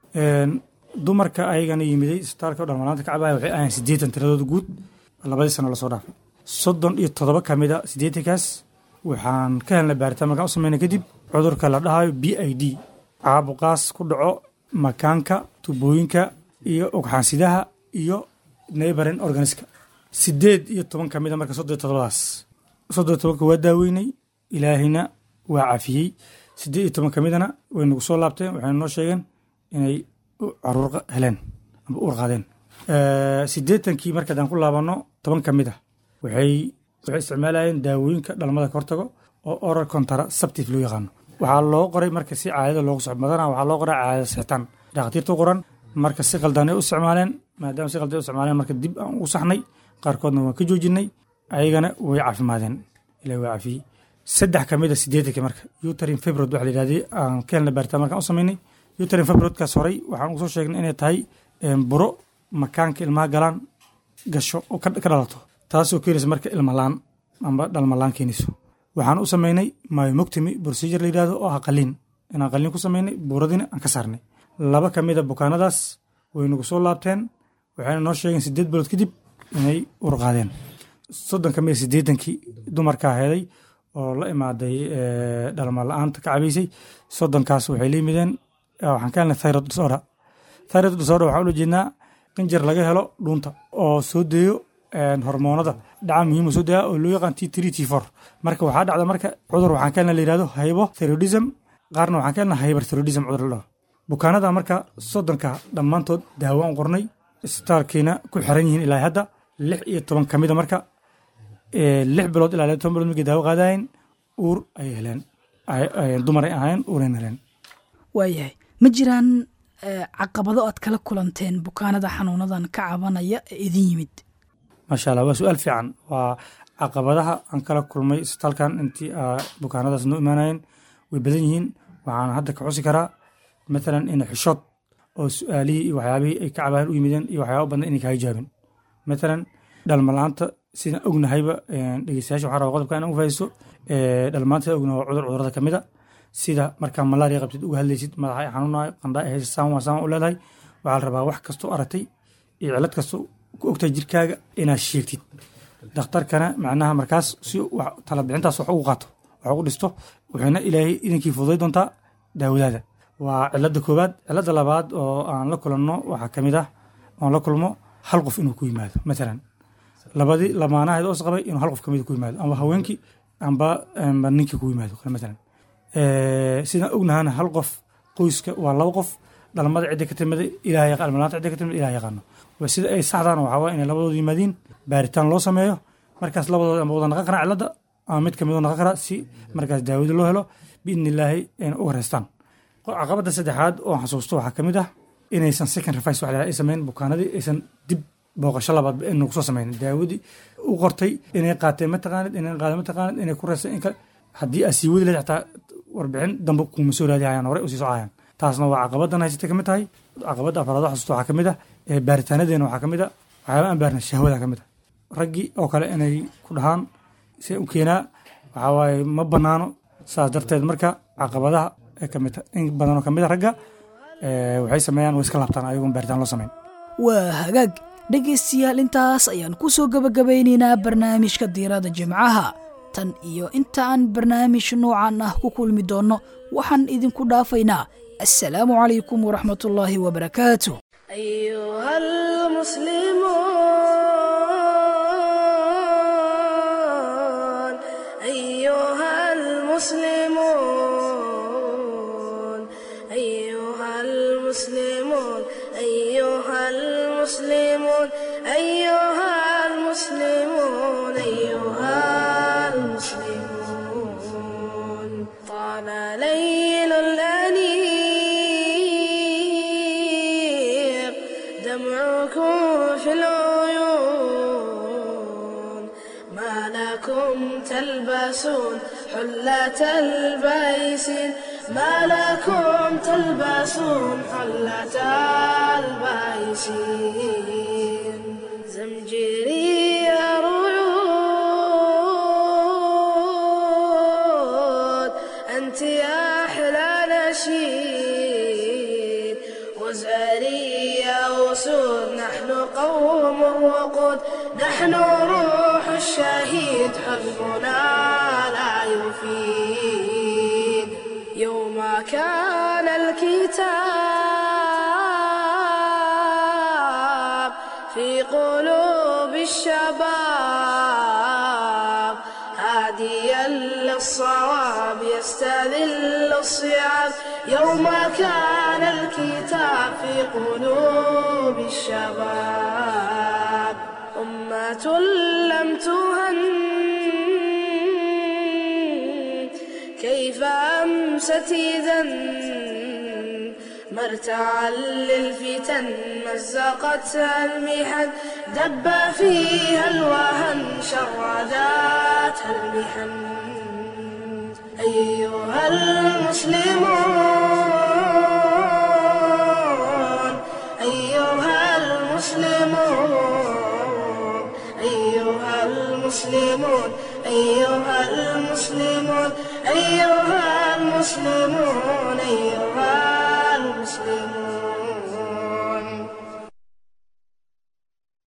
dumarka ayagana yimiday isbitaalka dhalmalaanta kacabaya waxay ahayn siddeetan tiradooda guud labadii sano lasoo dhaafay soddon iyo toddoba ka mid a siddeetankaas waxaan ka helnay baaritaan markaan u sameynay kadib cudurka la dhahayo b i d caabuqaas ku dhaco makaanka tubooyinka iyo ogxaansidaha iyo neighboring organiska siddeed iyo toban ka mid a marka soddon iyo toddobadaas soddon iyo tobanka waa daaweynay ilaahayna waa caafiyey siddeed iyo toban ka midana way nagu soo laabteen waxayna noo sheegeen inay caruur heleen amba uur qaadeen siddeetankii marka haddaan ku laabanno toban ka mid ah waxay waxay isticmaalayeen daawooyinka dhalmada ka hortago oo oral contraceptive loo yaqaano waxaa loo qoray marka si caadada loogu soco badana waxaa loo qoray caadada sixitaan dhakhaatiirta u qoran marka si qaldan ay u isticmaaleen maadaama si qaldan ay u isticmaaleen marka dib aan ugu saxnay qaarkoodna waan ka joojinay ayagana way caafimaadeen ilahi waa caafiyey saddex ka mid a sideetanki marka uterin febrod waxa la yidhahday aan ka helna baaritaan markaan u samaynay uterin febrodkaas horey waxaan ugu soo sheegnay inay tahay buro makaanka ilmaha galaan gasho oo ka dhalato taasoo keenaysa marka ilmalaan amba dhalmalaan keenayso waxaan u samaynay myomoctomy procedure la yidhahdo oo ah qaliin inaan qaliin ku samaynay buuradina aan ka saarnay laba ka mid a bukaanadaas way nagu soo laabteen waxayna noo sheegeen sideed bilood kadib inay urqaadeen soddon ka mid a siddeetankii dumarkaa heeday oo la imaaday dhalma la-aanta ka cabaysay soddonkaas waxay la yimideen waxaan ka helnay thyroid disorder thyroid disorder waxaan ula jeednaa qinjir laga helo dhuunta oo soo deeyo hormoonada dhaca muhiim soo deeya oo loo yaqaan t three t four marka waxaa dhacda marka cudur waxaan ka helnay la yihahdo hypothyroidism qaarna waxaan ka helnay hyperthyroidism cudur la dhaho bukaanada marka soddonka dhammaantood daawo aan qornay isbitaalkiina ku xiran yihiin ilaa hadda lix iyo toban ka mida marka lix bilood ilaa laba toban bilood markay daawo qaadayen uur ayay heleen dumar ay ahayn uurayn heleen waayahay ma jiraan caqabado aad kala kulanteen bukaanada xanuunadan ka cabanaya ee idin yimid maasha allah waa su-aal fiican waa caqabadaha aan kala kulmay isbitaalkan intii bukaanadaas noo imaanayeen way badan yihiin waxaan hadda ka xusi karaa matalan ina xishood oo su-aalihii iyo waxyaabihii ay ka cabahan u yimideen iyo waxyaaba badan inay kaga jawaabin matalan dhalmalaanta sidaan ognahayba dhegeystayaasha waxaa raba qodobka inaan u fahaysto dhalmaanta sidaan ognahay waa cudur cudurada ka mid a sida markaa malaria qabtid uga hadlaysid madaxa ay xanuunayo qandha ay haysa saan waa saan u leedahay waxaa la rabaa wax kastoo aragtay iyo cilad kastoo ku ogtahay jirkaaga inaad sheegtid dhakhtarkana macnaha markaas si talabixintaas wax ugu qaato wax ugu dhisto wuxuuna ilaahay idinkii fududay doontaa daawadaada waa cilada koowaad cilada labaad oo aan la kulanno waxaa ka mid ah oon la kulmo hal qof inuu ku yimaado matalan labadii lamaanaheed oo isqabay inuu hal qof kamid ku yimaado amba haweenkii amba amba ninkii ku yimaado kale matalan sidaan ognahana hal qof qoyska waa laba qof dhalmada cidda ka timiday ilaah yaqaan almalaanta cidda ka timid ilaah yaqaano waa sida ay saxdaan waxaa waa inay labadooda yimaadiin baaritaan loo sameeyo markaas labadooda amba wada naqan karaa cilada ama mid kamid oo naqan karaa si markaas daawada loo helo biidni illaahi ayna uga reystaan caqabada saddexaad oo xasuusto waxaa kamid ah inaysan second revice wax ay samayn bukaanadii aysan dib booqasho labaad nagu soo samayn daawadii u qortay inay qaateen mataqaanid inay qaadeen mataqaanid inay ku reyseen in kale haddii aad sii wadi lahayd xataa warbixin dambe kuma soo raadi hayaan horey usii socayaan taasna waa caqabadan haysata kamid tahay caqabada afraad xasuusto waxaa kamid ah baaritaanadeena waxaa kamid ah waxyaaba aan baarna shahwada kamid ah raggii oo kale inay ku dhahaan see u keenaa waxaa waaye ma banaano saas darteed marka caqabadaha kamid in badanoo kamid a ragga waxay sameeyaan way iska laabtaan ayagoon baaritaan loo samayn waa hagaag dhegaystayaal intaas ayaan ku soo gebagabaynaynaa barnaamijka diirada jimcaha tan iyo inta aan barnaamij noocan ah ku kulmi doonno waxaan idinku dhaafaynaa assalaamu calaykum waraxmatullaahi wabarakaatu أيها المسلمون أيها المسلمون أيها المسلمون أيها المسلمون أيها المسلمون أيها المسلمون طال ليل الأنيق دمعكم في العيون ما لكم تلبسون حلة البيسين ما لكم تلبسون حلة البيسين زمجري رعود أنت يا أحلى نشيد وزاري يا أسود نحن قوم الوقود نحن روح الشهيد حزبنا لا يفيد يوم كان الكتاب في قلوب الشباب هاديا للصواب يستذل الصيام يوم كان الكتاب في قلوب الشباب أمة لم تهن كيف أمست إذا مرتعا للفتن مزقتها المحن دب فيها الوهن شرداتها المحن أيها المسلمون أيها المسلمون أيها المسلمون أيها المسلمون أيها المسلمون